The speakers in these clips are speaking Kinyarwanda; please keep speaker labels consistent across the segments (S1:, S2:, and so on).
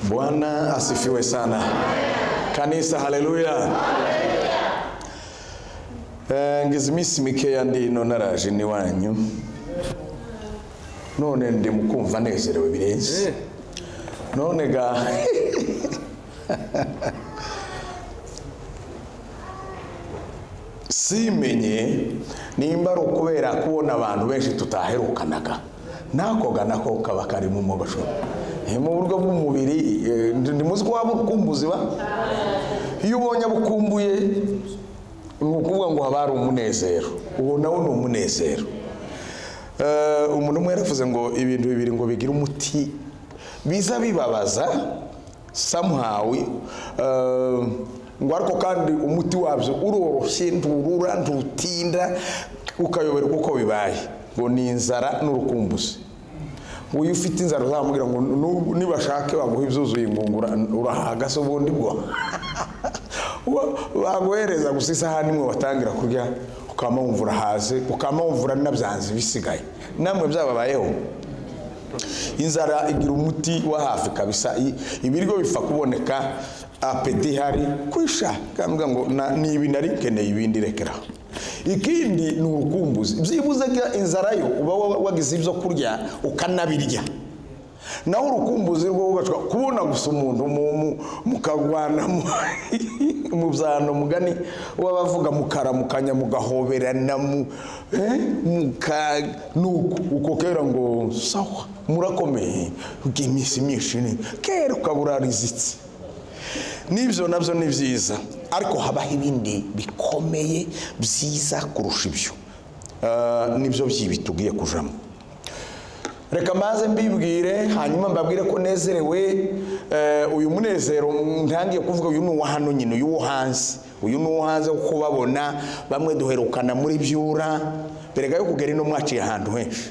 S1: Bwana asifiwe sana. Kanisa haleluya. Eh, ngize iminsi mikeya ndi ino naraje iwanyu none ndi mu kumva nezerewe birenze none ga simenye nimba ari ukubera kubona abantu benshi tutaherukanaga nako ga nako kaba karimo umubasho mu buryo bw'umubiri eh, ndi- ndi muzi ko waba ukumbuzi ba iyo ubonye abukumbuye ni ukuvuga ngo haba hari umunezero uwo nawo ni umunezero Eh, umuntu umwe yaravuze ngo ibintu bibiri ngo bigire umuti biza bibabaza somehow eh, ngo ariko kandi umuti wabyo uroroshye nturura ntutinda ukayoberwa uko bibaye ngo ni inzara n'urukumbuzi ngo iyo ufite inzara uzamubwira ngo nu- nibashake baguha ibyuzuye ingungura urahagase ubundi bwo Wa- baguhereza gusa isahani imwe watangira kurya ukaba wumva urahaze ukaba wumva uranabyanze bisigaye namwe byababayeho inzara igira umuti wa hafi kabisa I- ibiryo bipfa kuboneka apeti ihari kwisha kambwa ngo na- ni ibi nari nkeneye ibindi rekeraho ikindi ni urukumbuzi byibuze ga inzara yo uba wa- wagize ibyo kurya ukanabirya naho urukumbuzi rwo wubashwa kubona gusa umuntu mu- mu- mukarwana mu- mu byano mugani w'abavuga mukaramukanya mugahoberana mu- eh, muka nuko uko kera ngo sawa murakomeye ubw'iminsi myinshi ni kera ukaba urarizitse n'ibyo nabyo ni byiza ariko habaho ibindi bikomeye byiza kurusha ibyo Eh, nibyo by'ibi tugiye kujamo reka maze mbibwire hanyuma mbabwire ko nezerewe Eh, uyu munezero ntangiye kuvuga uyu ni uwa hano nyine uyu wo hanze uyu ni uwo hanze wo kubabona bamwe duherukana muri byura berega yo kugera ino mwaciye ahantu henshi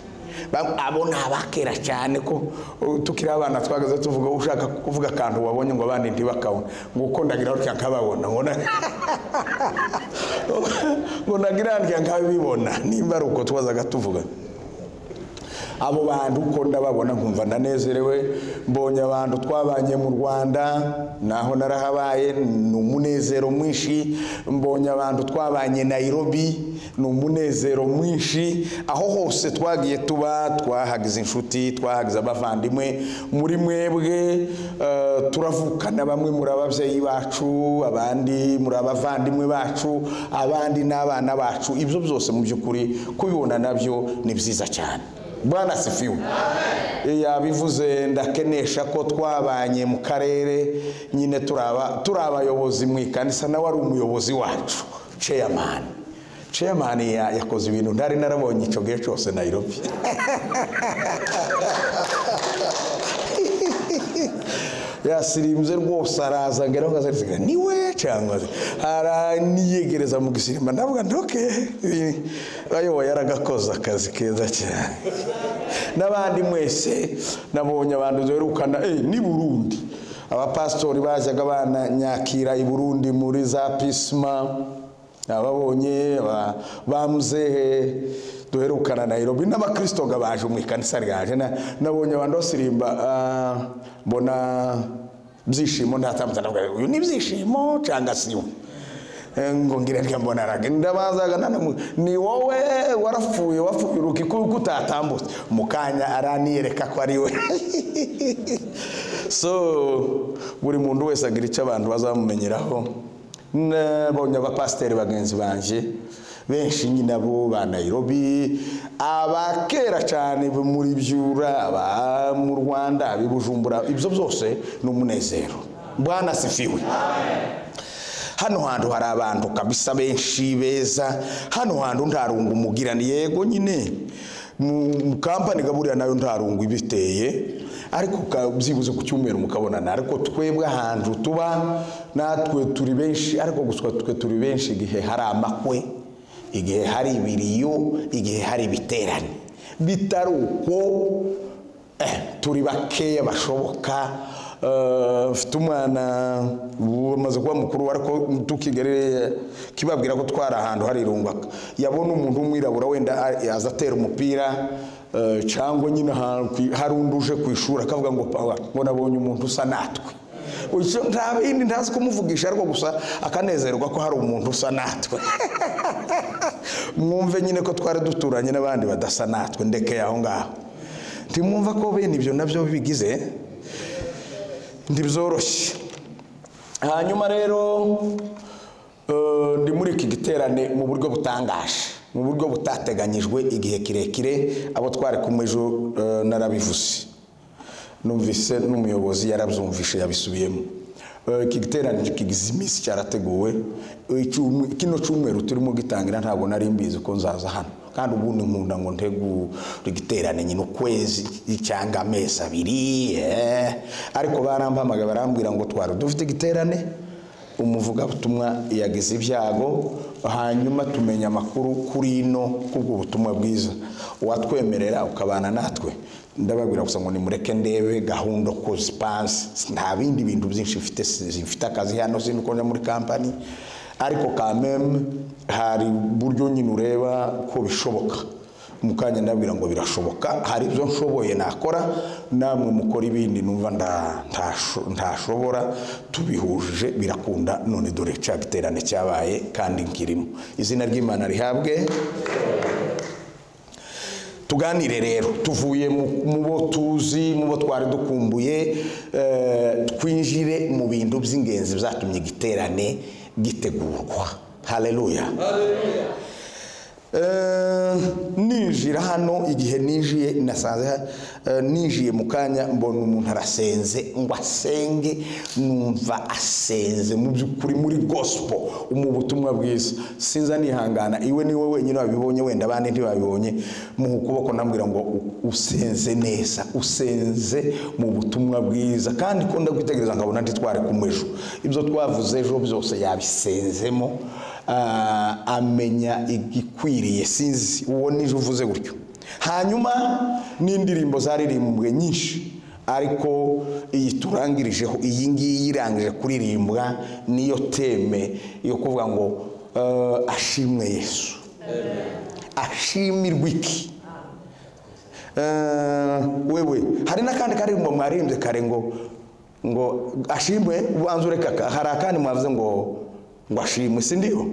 S1: Ba- abo ni abakera cyane ko uh, tukiri abana twagaze tuvuga ushaka kuvuga akantu wabonye ngo abandi ntibakabona ngo uko ndagira utya nkababona ngo na- ngo ndagira ndya nkabibona nimba ari uko twazaga tuvuga abo bantu uko ndababona nkumva ndanezerewe mbonye abantu twabanye mu rwanda naho narahabaye ni umunezero mwinshi mbonye abantu twabanye nairobi ni umunezero mwinshi aho hose twagiye tuba twahagize inshuti twahagize abavandimwe muri mwebwe eh, turavukana bamwe muri ababyeyi bacu abandi muri abavandimwe bacu abandi n'abana bacu ibyo byose mu by'ukuri kubibona nabyo ni byiza cyane bwana asifiwe yabivuze ndakenesha ko twabanye mu karere nyine turaba turi abayobozi mu ikanisa nawe ari umuyobozi wacu chairman chairman ya- yakoze ibintu ntari narabonye icyo gihe cyose nairobi yasirimbye rwose araza ngera aho ngaza arisiga niwe cyangwa se araniyegereza mu gisirimba ndavuga ntoke ayoboye aragakoze akazi keza cyane n'abandi mwese nabonye abantu duherukana eh, ni burundi abapasitori bajyaga bananyakira i burundi muri za pisma ababonye aba- bamuzehe duherukana nairobi n'abakristo ngo baje mu ikanisa ryaje Na- nabonye abantu basirimba ah, mbona byishimo ntatambutsa ndavuga uyu ni ibyishimo cyangwa si we Eh, ngo ngira rya mbona araga ndabazaga nanamu ni wowe warapfuye wapfuye uruki kuko utatambutse mu kanya araniyereka ko ari we so buri muntu wese agira icyo abantu bazamumenyeraho nabonye abapasiteri bagenzi banjye benshi nyine abo ba nairobi abakera cyane bo muri byura aba mu rwanda ab'i bujumbura ibyo byose ni umunezero bwana sifiwe hano hantu hari abantu kabisa benshi beza hano hantu nta rungu umugirani yego nyine mu mu kampani gaburira nayo nta rungu ibiteye ariko ka- byibuze ku cyumweru mukabonana ariko twebwe ahantu tuba natwe turi benshi ariko gusa twe turi benshi igihe hari amakwe igihe hari ibiriyo igihe hari ibiterane bitari uko eh, turi bakeya bashoboka Eh, mfite umwana ubu amaze kuba mukuru ariko tukigerere kibabwira ko twari ahantu hari irunga yabona umuntu w'umwirabura wenda a- aza atera umupira eh, cyangwa nyine hari- hari undi uje ku ishuri akavuga ngo pawa ngo nabonye umuntu usa natwe Icyo nta bindi ntazi kumuvugisha ariko gusa akanezerwa ko hari umuntu usa natwe mwumve nyine ko twari duturanye n'abandi badasa natwe ndekeye aho ngaho ntimwumva ko bene ibyo nabyo bigize ntibyoroshye hanyuma rero eh, ndi muri iki giterane mu buryo butangaje mu buryo butateganyijwe igihe kirekire abo twari kumwe ejo eh, narabivuze numvise n'umuyobozi yarabyumvishe yabisubiyemo Eh, iki giterane kigize iminsi cyarateguwe Eh, icyumwe- kino cyumweru turimo gitangira ntabwo nari mbizi ko nzaza hano kandi ubundi nkunda ngo ntegure igiterane nyine ukwezi cyangwa amezi abiri eh. ariko barampamagaye barambwira ngo twari dufite igiterane umuvugabutumwa yagize ibyago hanyuma tumenya amakuru kuri ino kubwo butumwa bwiza uwatwemerera ukabana natwe ndababwira gusa ngo nimureke ndebe gahunda uko zipanze nta bindi bintu byinshi mfite si- mfite akazi hano sindi ko njya muri kampani ariko kameme hari uburyo nyine ureba ko bishoboka mu kanya ndabwira ngo birashoboka hari ibyo nshoboye nakora namwe mukora ibindi numva nda- ntasho- ntashobora tubihujije birakunda none dore cya giterane cyabaye kandi nkirimo izina ry'imana rihabwe tuganire rero tuvuye mu- mu bo tuzi mu bo twari dukumbuye eh, twinjire mu bintu by'ingenzi byatumye igiterane gitegurwa haleluya Eh, ninjira hano igihe ninjiye nasanze ha- eh, ninjiye mu kanya mbona umuntu arasenze ngo asenge numva asenze mu by'ukuri muri gospel mu butumwa bwiza sinza nihangana iwe niwe wenyine wabibonye wenda abandi ntibabibonye mu ukuboko nambwira ngo u- usenze neza usenze mu butumwa bwiza kandi ko ndakwitegereza nkabona ntitware kumwejo ibyo twavuze ejo byose yabisenzemo ah, amenya igikwiriye sinzi uwo nije uvuze gutyo hanyuma n'indirimbo zaririmbwe nyinshi ariko iyi turangirijeho iyi ngiyi irangije kuririmbwa niyo teme yo kuvuga ngo eh, ashimwe yesu ashimirwe iki Eh, wewe hari n'akandi karirimbo mwarimbye kare ngo ngo ashimwe ubanza ureka ka- hari akandi mwavuze ngo ngo ashimwe si ndiho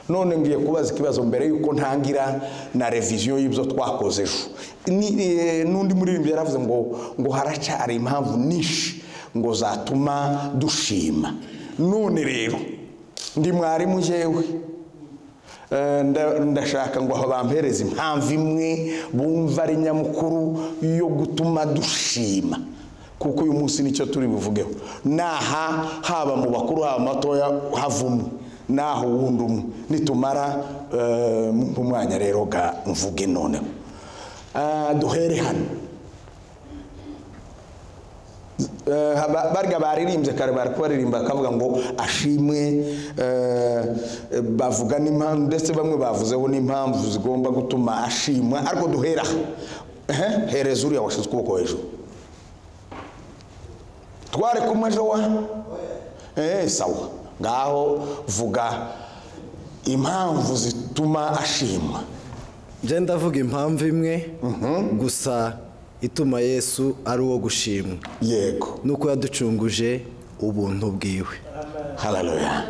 S1: none ngiye kubaza ikibazo mbere yuko ntangira na reviziyo y'ibyo twakoze ejo Ni- eh, n'undi muririmbyi yaravuze ngo ngo haracyari impamvu nyinshi ngo zatuma dushima none rero ndi mwarimu njyewe Eh, nda- ndashaka ngo bampereze impamvu imwe bumva ari nyamukuru yo gutuma dushima kuko uyu munsi nicyo turi buvugeho naha haba mu bakuru haba matoya hava umwe naho uwundi umwe nitumara eh, mu mwanya rero ga mvuge noneho Ah, duhere hano Eh, haba- barya baririmbye kare bari kubaririmba bakavuga ngo ashimwe eh, eh, bavuga n'impamvu ndetse bamwe bavuzeho n'impamvu zigomba gutuma ashimwa ariko duhera aha. Ehe, hereza uriya washyize ukuboko hejuru tware kumwe ejo wa Eh, sawa ngaho vuga impamvu zituma ashimwa
S2: njye ndavuga impamvu imwe gusa ituma yesu ari uwo gushimwa
S1: yego
S2: nuko yaducunguje ubuntu bwiwe
S1: Haleluya.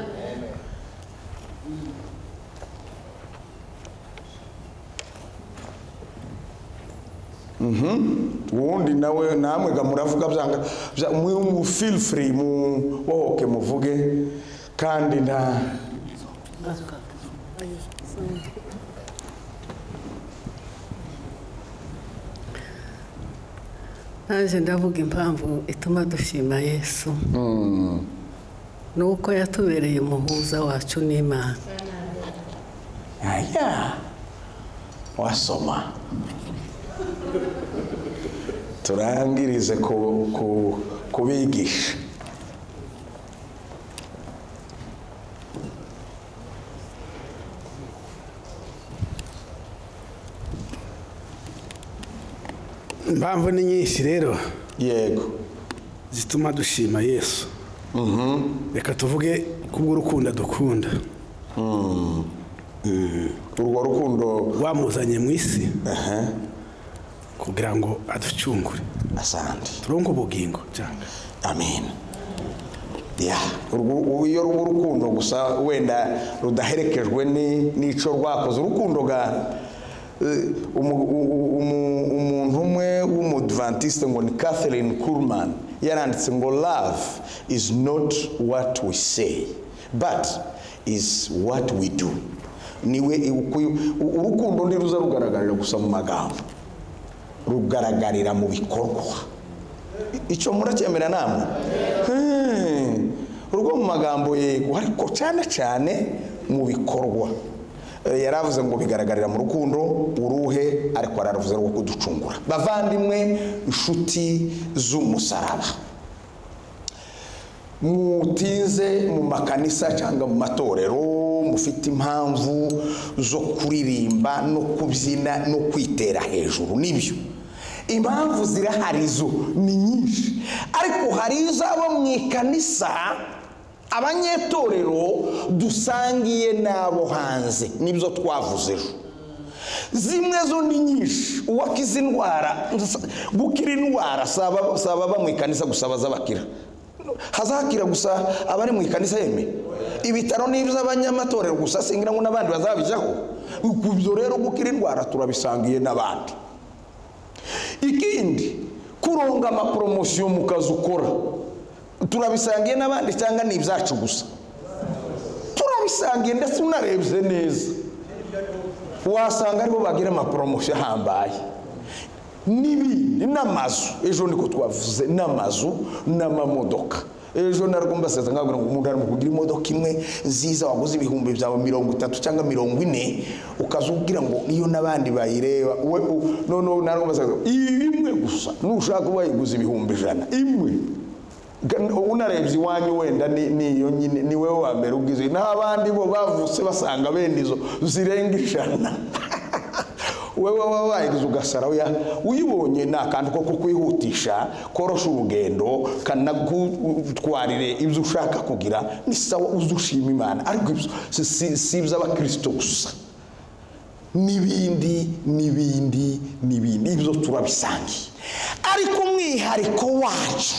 S1: Mhm. Wundi nawe namwe ga muravuga byanga bya- mwe mu feel free mu woke muvuge kandi nta
S3: ntaje ndavuga impamvu ituma dushima yesu ni uko yatubereye umuhuza wacu n'imana
S1: aya wasoma turangirize ku- ku- kubigisha
S4: impamvu ni nyinshi rero
S1: yego
S4: zituma dushima yesu reka tuvuge kubw'urukundo adukunda
S1: urwo rukundo
S4: rwamuzanye mu isi kugira ngo aducungure
S1: asante
S4: turonke ubugingo cyangwa
S1: amen ya urwo- iyo ruba urukundo gusa wenda rudaherekejwe ni- n'ico rwakoze urukundo ga eh, umu- u- umu- umuntu umwe w'umudventiste ngo ni catherine kurman yaranditse ngo love is not what we say but is what we do niwe uku- u- urukundo ntiruza rugaragarira gusa mu magambo rugaragarira mu bikorwa icyo muracyemera namwe Hmm. urwo mu magambo yego ariko cyane cyane mu bikorwa Eh, yari avuze ngo bigaragarira mu rukundo uruhe ariko araruvuze rwo kuducungura bavandimwe inshuti z'umusaraba mutinze mu makanisa cyangwa mu matorero mufite impamvu zo kuririmba no kubyina no kwitera hejuru nibyo impamvu zirahari zo ni nyinshi ariko hari izaba mu ikanisa abanyetorero dusangiye n'abo hanze nibyo twavuze ejo zimwe zo ni nyinshi uwakize indwara gukira indwara saba saba aba mu ikanisa gusa bazabakira hazakira gusa abari mu ikanisa yeme ibitaro ni iby'abanyamatorero gusa singira ngo n'abandi bazabijyaho ku byo rero gukira indwara turabisangiye n'abandi ikindi kuronga amaporomosiyo mu kazi ukora turabisangiye n'abandi cyangwa ni ibyacu gusa turabisangiye ndetse unarebye neza wasanga aribo bagira amaporomosiyo ahambaye n'ibindi n'amazu ejo niko twavuze n'amazu n'amamodoka ejo narwumbasaza nkabwira ngo umuntu arimo kugira imodoka imwe nziza waguze ibihumbi byawe mirongo itatu cyangwa mirongo ine ukaza ubwira ngo niyo n'abandi bayireba we u- noneho narwumbasaza iyi imwe gusa nushaka uba wayiguze ibihumbi ijana imwe Ga- unarebye iwanyu wenda ni- ni iyo nyine ni wowe wa mbere ubwize n'abandi bo bavutse basanga bene izo zirenga ijana wewe wabayigize ugasara oya uyibonye ni akantu ko kukwihutisha korosha urugendo kanagutwarire ibyo ushaka kugira ni sawa uzi ushima imana ariko ibyo si- si- si iby'abakirisito gusa n'ibindi n'ibindi n'ibindi ibyo turabisangiye ariko umwihariko wacu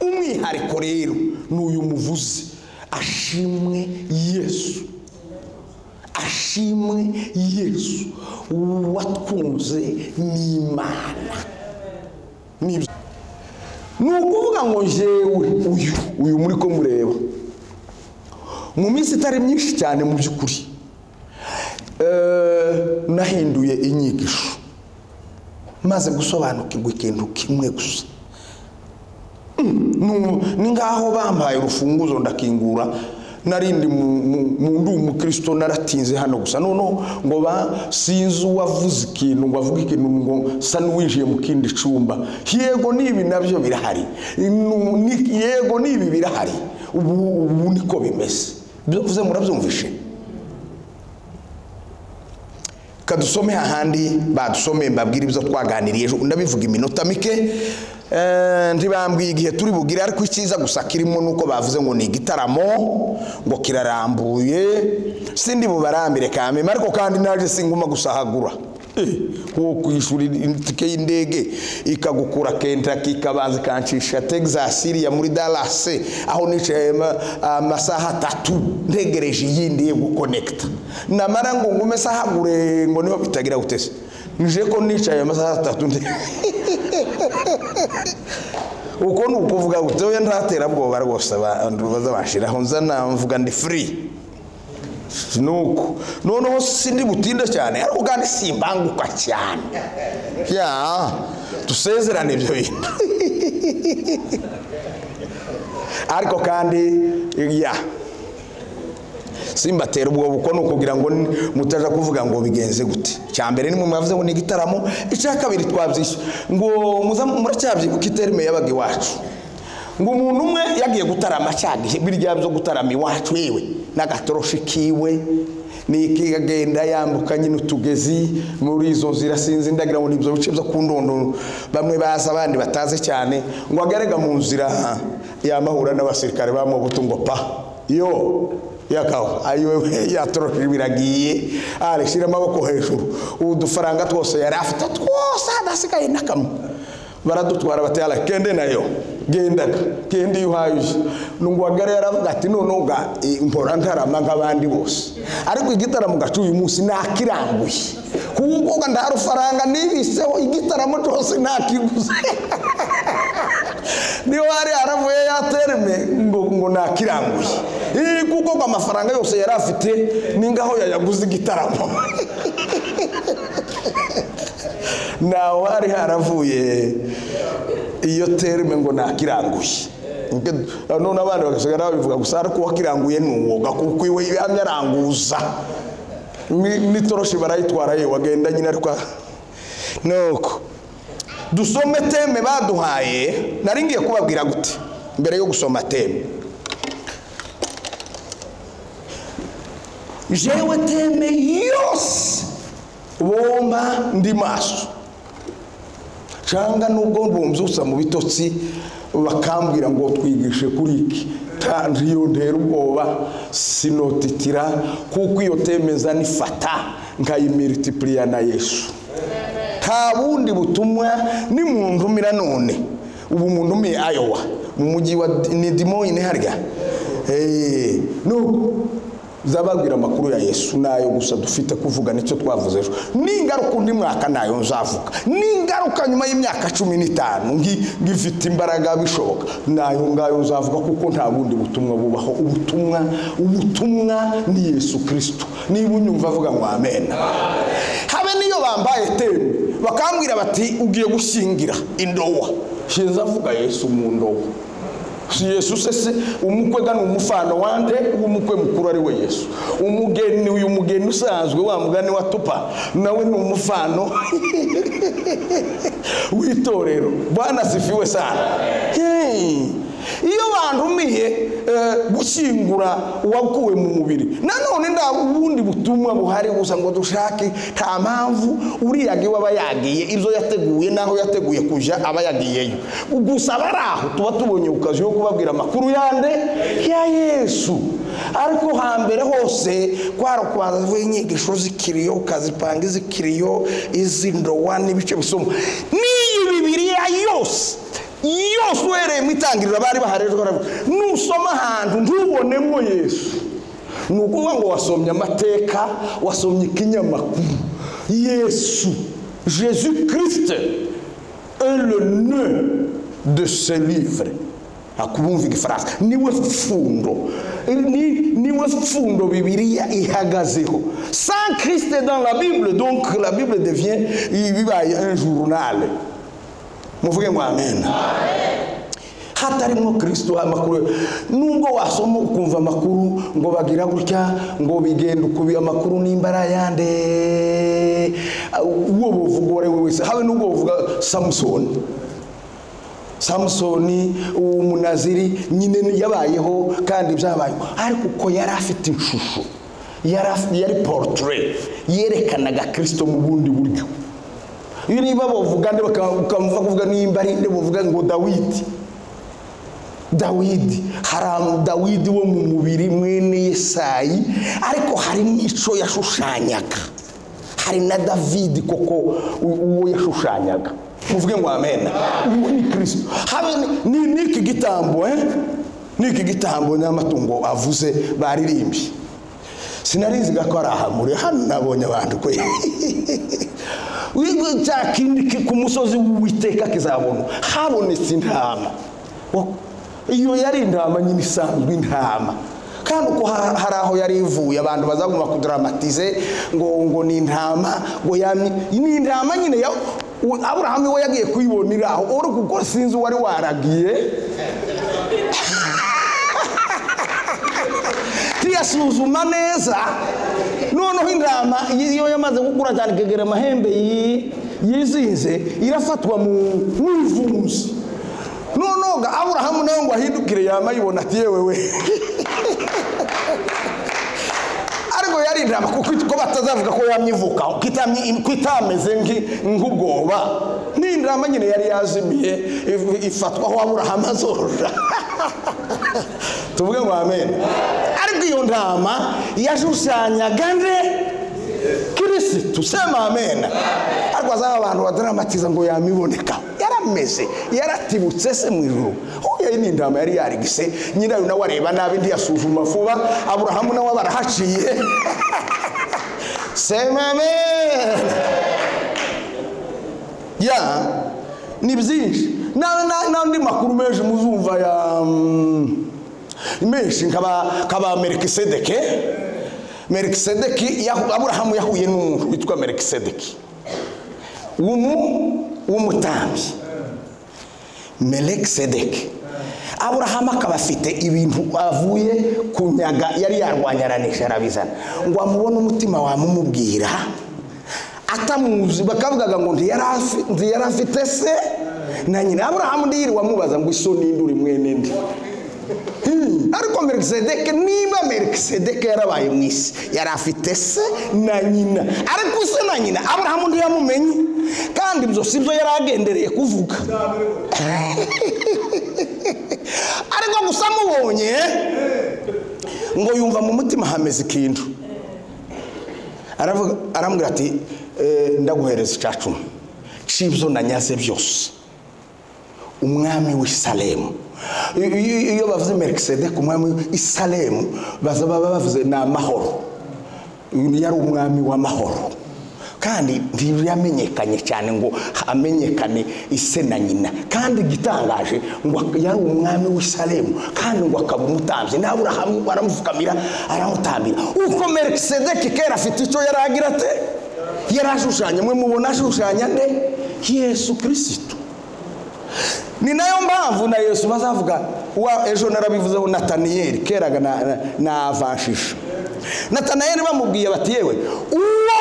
S1: umwihariko rero ni uyu muvuzi ashimwe yesu ashimwe yesu watwunze n'imana Nibyo. ni ukuvuga ngo njyewe uyu uyu muri ko mureba mu minsi itari myinshi cyane mu by'ukuri eh, nahinduye inyigisho maze gusobanukirwa ikintu kimwe gusa Nu- ni ngaho bampaye urufunguzo ndakingura narindi mu- mu- mu- ndi umukristo naratinze hano gusa noneho ngo ba sinzi uwavuze ikintu ngo avuge ikintu ngo sa n'uwinjiye mu kindi cyumba yego n'ibi nabyo birahari Nu- ni- yego n'ibi birahari ubu ubu niko bimeze ibyo mvuze murabyumvishe kadusome hahandi badusomeye mbabwire ibyo twaganiriye ejo ndabivuga iminota mike Eh, ntibambwiye igihe turi bugire ariko icyiza gusa kirimo nuko bavuze ngo ni igitaramo ngo kirarambuye sindi bubarambire kameme ariko kandi naje singuma gusahagura Eh, nko kwishyura itike y'indege ikagukura Kentucky ikabanza ikancisha Texas iriya muri Dallas aho nicaye ma- amasaha atatu ntegereje iyindi yo gukonekita namara ngo ngume sahagure ngo niho bitagira gutese nije ko nicaye amasaha atatu nte- uko ni ukuvuga gutya oya ntaterabwoba rwose abantu bazabashiraho nza namvuga ndi free nuko noneho sindi butinde cyane ariko kandi simbanguka cyane ya dusezerane ibyo bintu ariko kandi ya simbatera ubwo buko ni ukugira ngo ni- mutaja kuvuga ngo bigenze gute cya mbere ni mwe mwavuze ngo ni igitaramo icya kabiri twabyishyu ngo muza muracyabyibuka iterime yabaga iwacu ngo umuntu umwe yagiye gutarama cyagihe birya byo gutarama iwacu yewe n'agatoroshi kiwe niki agenda yambuka nyine utugezi muri izo nzira sinzi ndagira ngo ni ibyo bice byo ku ndondo bamwe bazi abandi batazi cyane ngo agarega mu nzira yamahura n'abasirikare bamubutu ngo pa yo yakaho ayiwe yatoroshije biragiye arishyira amaboko hejuru ubu dufaranga twose yari afite twose hadasigaye n'akamwe baradutwara batera kende nayo gendaga kende iyo uhayije nungwagara yaravuga ati noneho ga eh, mpora ntarama nk'abandi bose ariko igitaramo gacu uyu munsi nakirambuye kuko ngo nta rufaranga nibiseho igitaramo cyose nakiguze niyo hari aravuye yatereme ngo ngo nakiranguye Eh, kuko ngo amafaranga yose yari afite ni ngaho yayaguze igitaramo ntawe hari haravuye iyo tereme ngo nakiranguye Nke- none abandi bagasigara babivuga gusa ariko uwakiranguye ni uwoga kuko iwe yamye aranguza Ni- n'itoroshi barayitwara yewe agenda nyine ariko nuko dusome teme baduhaye nari ngiye kubabwira gute mbere yo gusoma teme jewe teme yose bomba ndi maso cyangwa nubwo bumvutsa mu bitotsi bakambwira ngo twigishe kuri iki Ta- ntiyo ntera ubwoba sinotitira kuko iyo temeza nifata nkayimiritipuliya na yesu nta bundi butumwa ni mu ntumira none ubu mu ntumiye ayowa mu mujyi wa nidimoyine harya Eh, nuko zababwira amakuru ya yesu nayo gusa dufite kuvuga nicyo twavuze ejo n'ingaruka undi mwaka nayo nzavuga n'ingaruka nyuma y'imyaka cumi n'itanu ngi- ngifite imbaraga bishoboka nayo ngayo nzavuga kuko nta bundi butumwa bubaho ubutumwa ubutumwa ni yesu kirisito niba unyumva avuga ngo amen habe niyo bambaye teme bakambwira bati ugiye gushyingira indowa shinza avuga yesu mu ndowa si yesu se se umukwe gana umufano wande w'umukwe mukuru ari we yesu umugeni uyu mugeni usanzwe wa mugani wa tupa nawe ni umufano w'itorero bwana sifiwe sana Hey. iyo bantumiye eh, gushyingura uwakuwe mu mubiri nanone nta bundi butumwa buhari gusa ngo dushake nta mpamvu uriyaga iwe aba yagiye ibyo yateguye n'aho yateguye kujya aba yagiyeyo gusa bari aho tuba tubonye ku kazi yo kubabwira amakuru yande ya yesu ariko hambere hose kwari ukwazaho inyigisho z'ikiriyo ukazipanga iz'ikiriyo iz'indowa n'ibice bisoma n'iyi bibiriya yose yose uhereye mu itangiriro bari baharejwe baravuga nusoma ahantu ntubonemo yesu ni ukuvuga ngo wasomye amateka wasomye ikinyamakuru yesu jesu kirisite est le nœud de ce livre akubumva igifaransa niwe pfundo ni, niwe pfundo bibiliya ihagazeho sans christ dans la bible donc la bible devient bibaye un journal muvuge ngo amen hatarimo kirisito amakuru nubwo wasoma ukumva amakuru ngo bagira gutya ngo bigenda ukubi amakuru nimba ari ayande uwo buvuga uwo ari we wese habe n'ubwo buvuga samusoni samusoni umunaziri nyine ni- yabayeho kandi byabayeho ariko uko yari afite ishusho yari af- yari portrait yerekanaga kirisito mu bundi buryo iyo niba bavuga nde baka- bakamuva kuvuga nimba ari nde bavuga ngo dawidi dawidi hari dawidi wo mu mubiri mwene yesayi ariko hari n'icyo yashushanyaga hari na davidi koko u- uwo yashushanyaga muvuge ngo amena uwo ni kirisito habe ni- ni n'iki gitambo eh? n'iki gitambo n'amatungo avuze baririmbye sinarinziga ko ari ahamure hano nabonye abantu kwe Wigo cya kindi ki- ku musozi w'uwiteka kizabona habonetse intama Wo- iyo yari intama nyine isanzwe intama kandi uko ha- hari aho yari ivuye abantu bazaguma kudramatise ngo ngo ni intama ngo yamye ni intama nyine ya u- aburahamu we yagiye kuyibonera aho uri kuko sinzi uwari waragiye ntiyasuzuma neza noneho intama iyo yamaze gukura cyane ikegera amahembe yi- yizinze irafatwa mu mwivunzi noneho ga aburahamu nawe ngo ahindukire yama yibona ati yewe we ariko yari intama kuko ko batazavuga ko yamye ivuka ko itamye- ko itameze nki- nk'ubwoba n'inama nyine yari yazimiye if- ifatwaho aburahamu azorora tuvuge ngo amen ariko iyo ntama yashushanyaga nde kirisitu sema amen ariko azaba abantu badaramatiza ngo yamiboneka yarameze yaratibutse se mu ijuru huye n'intama yari yarigise nyirayo nawe areba nabi ntiyasuzuma vuba aburahamu nawe barahaciye sema amen ya ni byinshi Na- na- n'andi makuru menshi muzumva ya mm, menshi nkaba nkaba merikisedeke merikisedeki yahu- aburahamu yahuye n'umuntu witwa merikisedeki w'umu w'umutambyi merikisedeki aburahamu akaba afite ibintu avuye kunyaga yari yarwanyaranisha arabizana ngo amubone umutima wamumubwira atamuzi bakavugaga ngo ntiyari afi- ntiyari afite se na nyina aburahamu ndiyirirwa amubaza ngo iso ninde uri mwene ndi Hmm, ariko merikisedeke niba merikisedeke yarabaye mu isi yari afite se na nyina ariko se na nyina aburahamu ntiyamumenye kandi ibyo si byo yari agendereye kuvuga ariko gusa amubonye ngo yumva mu mutima hameze ikintu aravuga aramubwira ati "Eh, ndaguhereza icya cumi cy'ibyo nanyaze byose umwami w'i salemu I- i- iyo bavuze merikisedeke umwami w'i salemu baza baba bavuze ni amahoro uyu yari umwami w'amahoro kandi ntiyamenyekanye cyane ngo amenyekane ise na nyina kandi igitangaje ngo yari umwami w'i salemu kandi ngo akaba umutambyi nawe Aburahamu baramupfukamira aramutambira uko merikisedeki kera afite icyo yari agira ate yari ashushanya mwe mubona ashushanya nde yesu kirisitu ni nayo mpamvu na yesu bazavuga wa ejo narabivuzeho nataniyeli keraga na, na, na avanshije nataniyeli bamubwiye bati yewe uwo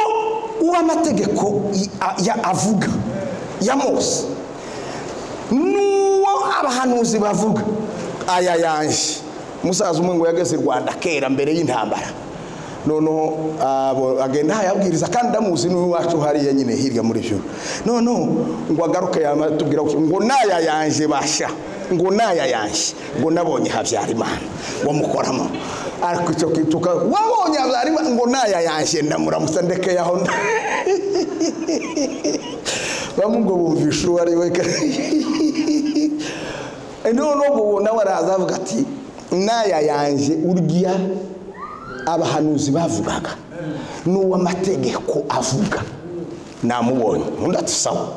S1: uw'amategeko i- a- ya- avuga ya mose n'uwo abahanuzi bavuga aya yanjye umusaza umwe ngo yageze i rwanda kera mbere y'intambara noneho abo agenda hayabwiriza kandi ndamuzi n'iwacu hariya nyine hirya muri joro noneho ngo agaruke yamatubwira gutya, ngo naya yanjye basha ngo naya yanjye ngo nabonye habyarimana ngo mukoramo ariko icyo kituka wabonye habyarimana ngo naya yanjye ndamuramutsa ndekeye aho nda bamwe ngo bumvisha uwo ari we noneho ngo uwo nawe araza avuga ati naya yanjye urya abahanuzi bavugaga n'uw'amategeko avuga namubonye undi ati sawa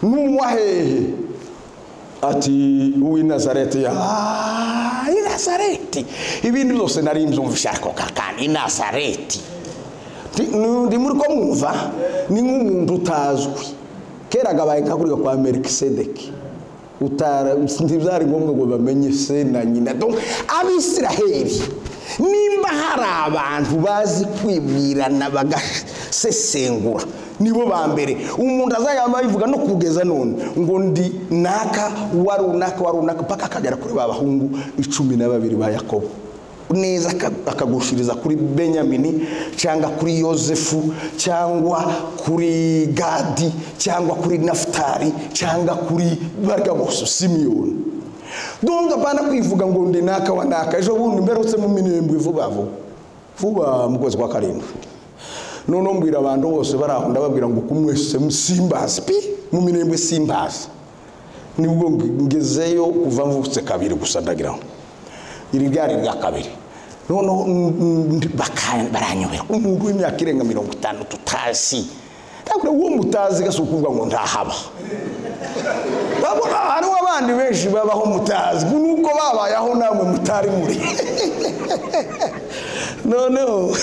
S1: n'uwa hehe ati uw'i nazareti ya "Ah, i nazareti ibindi byose nari mbyumvisha ariko kakandi i nazareti Ndi- ndi muri ko mwumva ni nk'umuntu utazwi kera gabaye nka kuriya kwa merikisedeki utara ntibyari ngombwa ngo bamenye se na nyina donc abisiraheli nimba hari abantu bazi kwibwirana bagasesengura nibo ba mbere umuntu azayama bivuga no kugeza none ngo ndi naka wa runaka wa runaka paka akagera kuri ba bahungu icumi na babiri ba yakobo neza aka- akagushiriza kuri benyamini cyangwa kuri yosefu cyangwa kuri gadi cyangwa kuri nafutari cyangwa kuri barya bose simiyoni donga bana kwivuga ngo ndi naka wa naka ejo bundi mperutse mu minembwe vuba vuba vuba mu kwezi kwa karindwi noneho mbwira abantu bose bari aho ndababwira ngo kumwese simbazi pi mu minembwe simbazi nibwo ngezeyo kuva mvutse kabiri gusa ndagira ngo iri ryari irya kabiri noneho mm, mm, baka- baranyobera umuntu w'imyaka irenga mirongo itanu tutazi ndabwira uwo mutazi gasi ukuvuga ngo ntahaba babona hariho abandi benshi babaho mutazi nuko babayeho namwe mutari muri noneho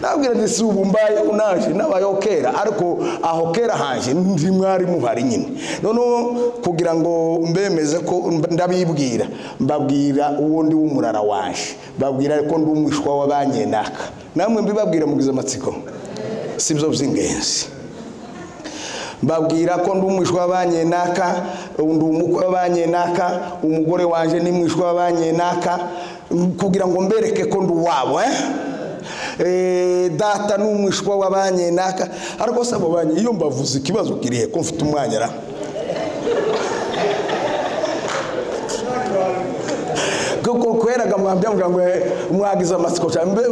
S1: nabwira nti si ubu mbayeho naje nabayeho kera ariko aho kera hanje ndi mwari muhari nyine noneho kugira ngo mbemeze ko mb- ndabibwira mbabwira uwo ndi w'umurara wanje babwira ko ndi umwishwa w'abanyenaka namwe mbibabwira mugize amatsiko si byo by'ingenzi mbabwira ko ndi umwishwa w'abanyenaka ndi umukwe w'abanyenaka umugore wanjye ni mwishwa w'abanyenaka kugira ngo mbereke ko ndi uwabo eh? eh, data ni umwishwa wa banki runaka ariko se abo banki iyo mbavuze ikibazo kirihe ko mfite umwanya ra kuko kweraga mwambya mvuga ngo eh, mwagize amatsiko cyane mbe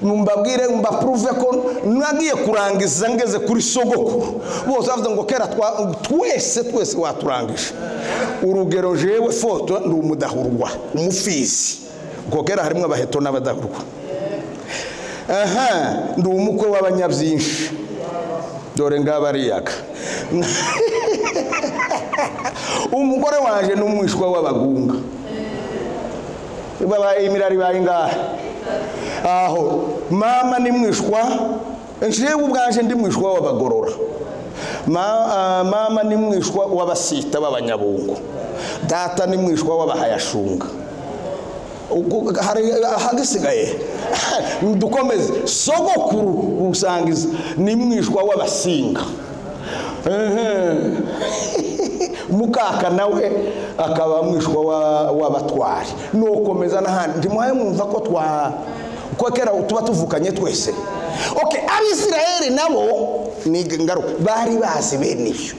S1: mbabwire mbapuruve ko mwagiye kurangiza ngeze kuri sogoko bose bavuze ngo kera twa- twese twese waturangije urugero jewe foto ni umudahurwa umufizi kuko kera harimo abaheto n'abadahurwa aha ndi umukwe w'abanyabyinshi dore ngabariyaga umugore waje ni umwishwa w'abagunga babaye imirari bayingahe aho mama ni mwishwa njewe ubwaje ndi mwishwa w'abagorora Ma- ah, mama ni mwishwa w'abasita b'abanyabungo data ni mwishwa w'abahayashunga Ubwo hari ahagisigaye dukomeze sogokuru usangiza ni mwishwa w'abasinga Ehe. mukaka nawe akaba mwishwa wa- w'abatwari nukomeza n'ahandi ntimuhaye mwumva ko twa ko kera tuba tuvukanye twese ok abisirayeli nabo ni ngaruka bari bazi bene ibyo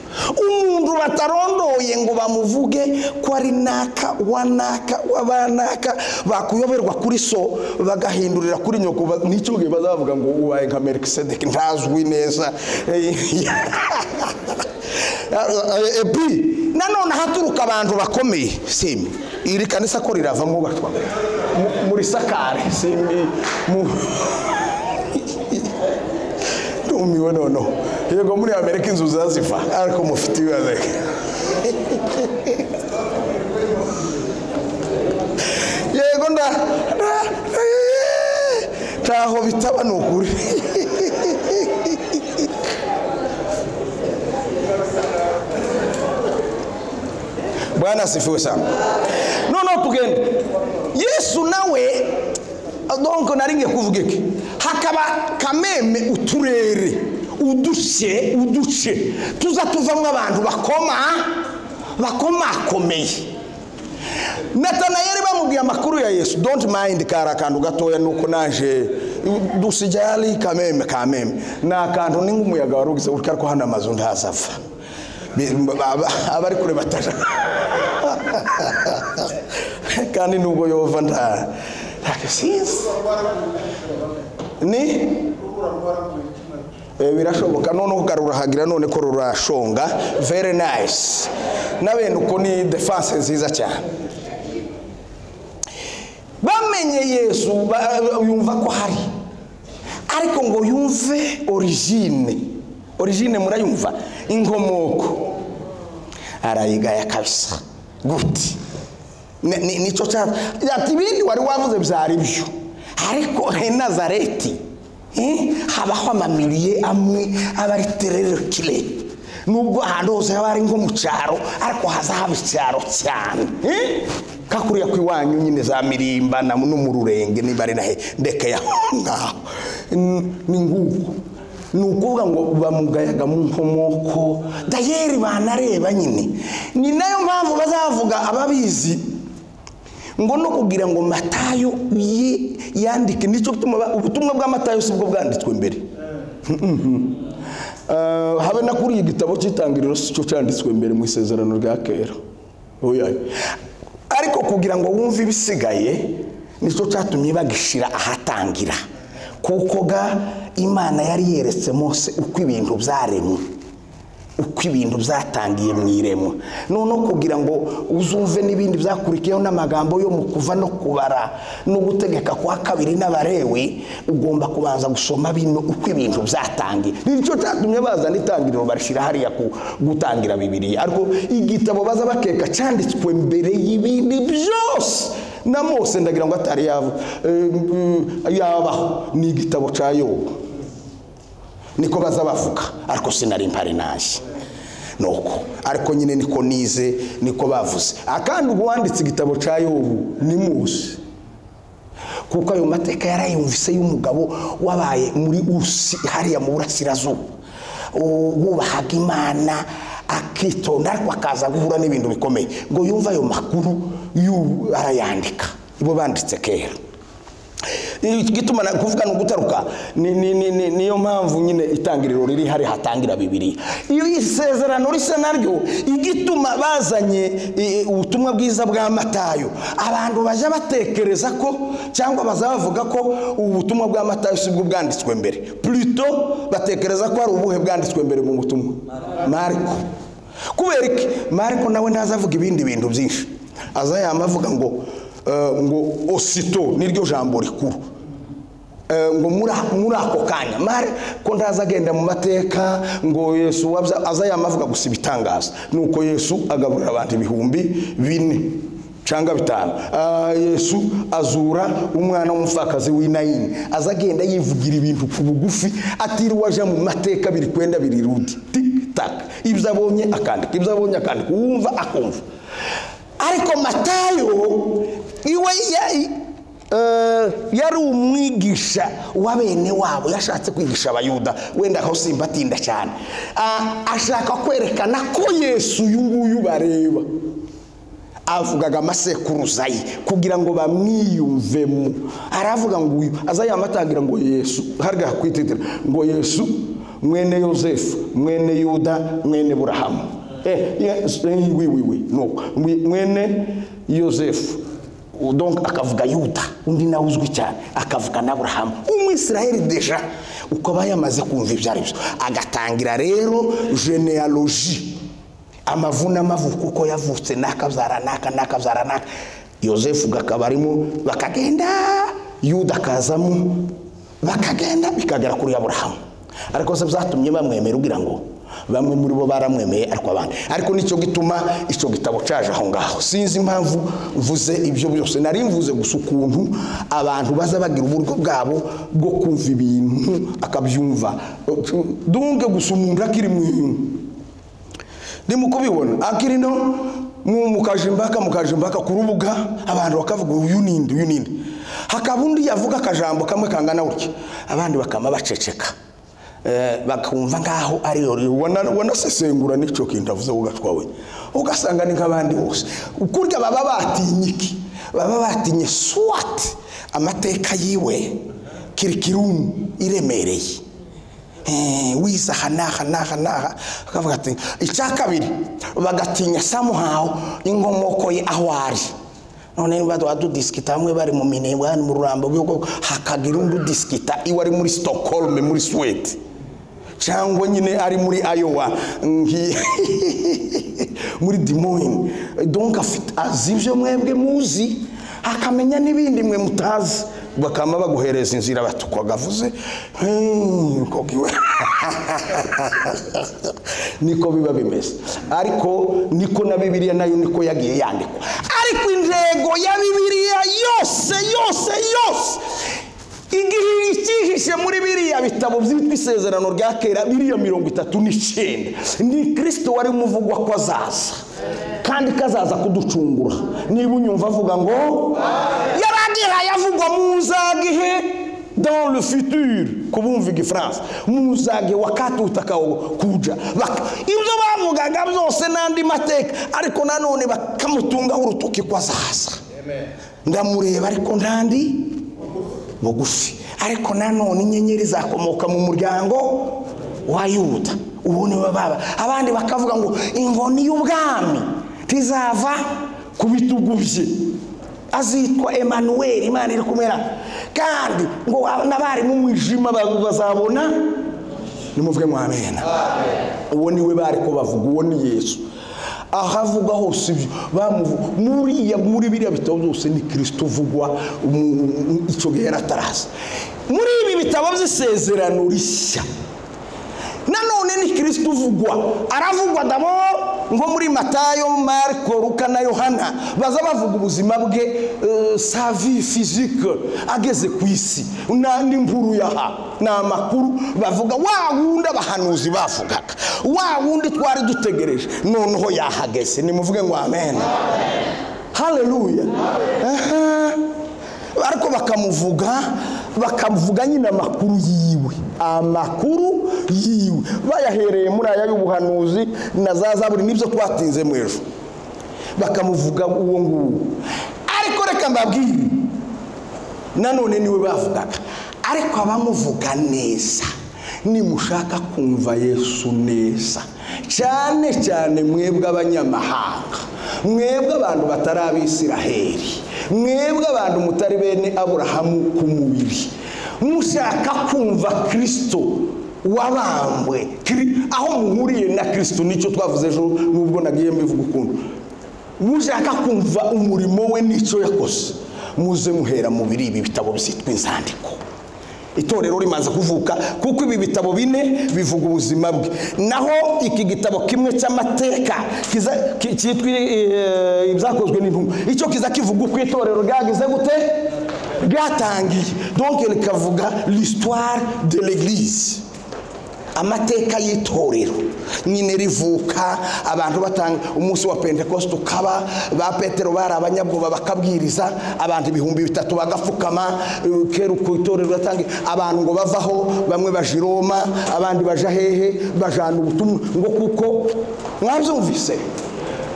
S1: umuntu batarondoye ngo bamuvuge ko ari naka wanaka wabanaka bakuyoberwa kuri so bagahindurira kuri nyoko ba- n'icyo gihe bazavuga ngo ubaye nka merikisedeki ntazwi neza epi nanone haturuka abantu bakomeye simi iri kanisa ko riravamo batwa Mu- murisakare simi mu- ntumiwe noneho yego muri amerika inzu zaziva ariko mufite ibibazo yego nda nda- ntaho bitaba ni ukuri bwana asifiwe sana noneho tugende yesu nawe donko nari ngiye kuvuga iki hakaba kameme uturere uduce uduce tuza tuvamo abantu bakoma bakomakomeye natanayeli bamubwiye amakuru ya yesu don't mind kari akantu gatoya nuko naje dusijali kameme kameme ni akantu ni nk'umuyaga wari ugize gutya ariko hano amazu ntazava Bi- aba- abari kure bataja kandi nubwo yova nta ntakisinzi ni Eh, birashoboka noneho karurahagira none ko rurashonga very nice n'abene uko ni defense nziza cyane bamenye yesu ba- yumva ko hari ariko ngo yumve origine origine murayumva inkomoko arayigaya kabisa guti Ni- ni- nicyo cyaba ati ibindi wari wavuze byari byo ariko he nazareti eh, habaho amamiriye amwe aba ari tererokire nubwo ahantu hose haba ari nko mu cyaro ariko hazaba icyaro cyane eh? kakuriya ku iwanyu nyine za mirimba na- no mu rurenge niba ari nahe ndekeye aho ngaho N- ni nguko ni ukuvuga ngo bamugayaga mu nkomoko dayeri banareba nyine ni nayo mpamvu bazavuga ababizi ngo no kugira ngo matayo ye yandike nicyo gituma ba- ubutumwa bwa matayo si bwo bwanditswe mbere Ah, habe na kuri iyi gitabo cy'itangiriro si cyo cyanditswe mbere mu isezerano rya kera Oya. ariko kugira ngo wumve ibisigaye nicyo cyatumye bagishira ahatangira kuko ga imana yari yeretse mose uko ibintu byaremwe uko ibintu byatangiye mu iremwa noneho kugira ngo uzumve n'ibindi byakurikiyeho n'amagambo yo mu kuva no kubara no gutegeka kwa kabiri n'abarewe ugomba kubanza gusoma bino uko ibintu byatangiye nicyo cyatumye bazana itangiriro barishyira hariya ku gutangira bibiriya ariko igitabo baza bakeka cyanditswe mbere y'ibindi byose na mose ndagira ngo atari yava- eh, mm, yabaho ni igitabo cya yobu niko baza bavuga ariko sinari mpari naje nuko ariko nyine niko nize niko bavuze akandi uwanditse igitabo cya yobu ni musi kuko ayo mateka yarayumvise y'umugabo wabaye muri usi hariya mu burasirazuba u- wubahaga imana akitonda ariko akaza guhura n'ibintu bikomeye ngo yumve ayo makuru yu- arayandika ibo banditse kera igituma na- kuvuga ni ugutaruka ni- ni- ni- ni- niyo mpamvu nyine itangiriro riri hari hatangira bibiri iyo isezerano risa naryo igituma bazanye eh, ubutumwa bwiza bwa matayo abantu bajya batekereza ko cyangwa bazaba bavuga ko ubu butumwa bwa matayo si bwo bwanditswe mbere plutôt batekereza ko hari ubuhe bwanditswe mbere mu butumwa mariko kubera iki mariko nawe ntaza avuga ibindi bintu byinshi aza yama avuga ngo eh, ngo osito niryo jambo rikuru Eh, ngo muri muri ako kanya mare ko ntaza agenda mu mateka ngo yesu wabya aza yamavuga gusa ibitangaza nuko yesu agaburira abantu ibihumbi bine cyangwa bitanu Ah, yesu azura umwana w'umupfakazi w'i nayini aza agenda yivugira ibintu ku bugufi atiriwe aja mu mateka biri kwenda biri rudi tik tak ibyo abonye akandika ibyo abonye akandika uwumva akumva ariko matayo iwe ya- Eh, yari umwigisha wa bene wabo yashatse kwigisha abayuda wenda aho simbatinda cyane Ah, ashaka kwerekana ko yesu uyu nguyu bareba avugaga amasekuruza ye kugira ngo bamwiyumvemo aravuga ngo uyu aza yamatangira ngo yesu harya hakwititira ngo yesu mwene yosefu mwene yuda mwene burahamu eh, yes, eh, wi wi wi no Mwi- mwene yosefu donc akavuga yuda undi nawe uzwi cyane akavuga na burahamu umwisiraheli deja uko aba yamaze kumva ibyo ari byo agatangira rero genealogie amavuna amavuko uko yavutse n'akabyara n'aka n'akabyara n'aka yosefu gakaba arimo bakagenda yuda akazamo bakagenda bikagera kuri aburahamu ariko se byatumye bamwemera ugira ngo bamwe muri bo baramwemeye ariko abandi ariko nicyo gituma icyo gitabo cyaje aho ngaho sinzi impamvu mvuze ibyo byose nari mvuze gusa ukuntu abantu baza bagira uburyo bwabo bwo kumva ibintu akabyumva dunge gusa umuntu akiri mu inyuma ndimo kubibona akiri no mu- mukajimbaka mukajimbaka ku rubuga abantu bakavuga uyu ninde uyu ninde hakaba undi yavuga akajambo kamwe kangana gutya abandi bakama baceceka Eh, bakumva ngaho ariyo wana- wanasesengura n'icyo kintu avuze ugatwawe ugasanga ni nk'abandi bose kurya baba batinye iki baba batinye swati amateka yiwe kirikirimu iremereye Eh, wiza aha n'aha n'aha n'aha akavuga ati icya kabiri bagatinya samuhawu n'inkomoko ye aho ari none niba badudisikita bamwe bari mu minembwe hano mu rurambo rw'ubwoko hakagira undi udisikita iwe ari muri stockholm muri swede cyangwa nyine ari muri ayowa muri dimoyini donk afite azi ibyo mwebwe muzi akamenya n'ibindi mwe mutazi bakama baguhereza inzira batukagavuze niko biba bimeze ariko niko na bibiliya nayo niko yagiye yandikwa ariko intego ya bibiliya yose yose yose igihe ikihishe muri biriya bitabo byitwa isezerano rya kera biriya mirongo itatu n'icyenda ni kirisito wari umuvugwa ko azaza kandi ko azaza kuducungura niba unyumva avuga ngo yaragihaye avugwa mu nzagihe dans le futur kubumva igifaransa mu nzage wakatutakawo kuja Baka- ibyo bavugaga byose n'andi mateka ariko nanone bakamutungaho urutoki ko azaza ndamureba ariko ntandi bugufi ariko nanone inyenyeri zakomoka mu muryango wa yuda uwo niwe baba abandi bakavuga ngo inkoni y'ubwami ntizava ku bitugu bye azitwa emanuweli imana iri kumera kandi ngo n'abari mu mwijima ba- bazabona nimuvuge ngo amena uwo niwe bari ko bavuga uwo ni yesu aho avuga hose ibyo bamuvuga muriya muri biriya bitabo byose ni kirisito uvugwa mu- mu- icyo gihe yari ataraza muri ibi bitabo by'isezerano rishya nanone ni kirisito uvugwa aravugwa dabo ngo muri matayo mariko ruka na yohana baza bavuga ubuzima bwe eh, savi fizike ageze ku isi n'andi mvuru yaha ni amakuru bavuga wa wundi abahanuzi bavugaga wa wundi twari dutegereje noneho yahageze nimuvuge ngo amen haleluya Aha. ariko bakamuvuga bakavuga nyine amakuru yiwe amakuru yiwe bayahereye muri aya y'ubuhanuzi na za zaburi nibyo twatinze mu ejo bakamuvuga uwo nguwo ariko reka mbabwire nanone niwe bavugaga ariko abamuvuga neza nimushaka kumva yesu neza cyane cyane mwebwe abanyamahanga mwebwe abantu batari abisiraheli mwebwe abantu mutari bene aburahamu ku mubiri mushaka kumva kirisito wabambwe Kiri- aho muhuriye na kirisito nicyo twavuze ejo nubwo nagiye mbivuga ukuntu mushaka kumva umurimo we n'icyo yakoze muze muhera muri ibi bitabo byitwa inzandiko itorero rimaze kuvuka kuko ibi bitabo bine bivuga ubuzima bwe naho iki gitabo kimwe cy'amateka kiza- ki- cyitwa eh, ibyakozwe n'intumwa icyo kiza kivuga uko itorero ryagize gute ryatangiye donke rikavuga l'histoire de l'église amateka y'itorero nyine rivuka abantu batanga umunsi wa pentekoste ukaba ba petero bari abanyabwoba bakabwiriza abantu ibihumbi bitatu bagapfukama eh, kera uko itorero riratanga abantu ngo bavaho bamwe baja i roma abandi baja hehe bajana ubutumwa ngo kuko mwabyumvise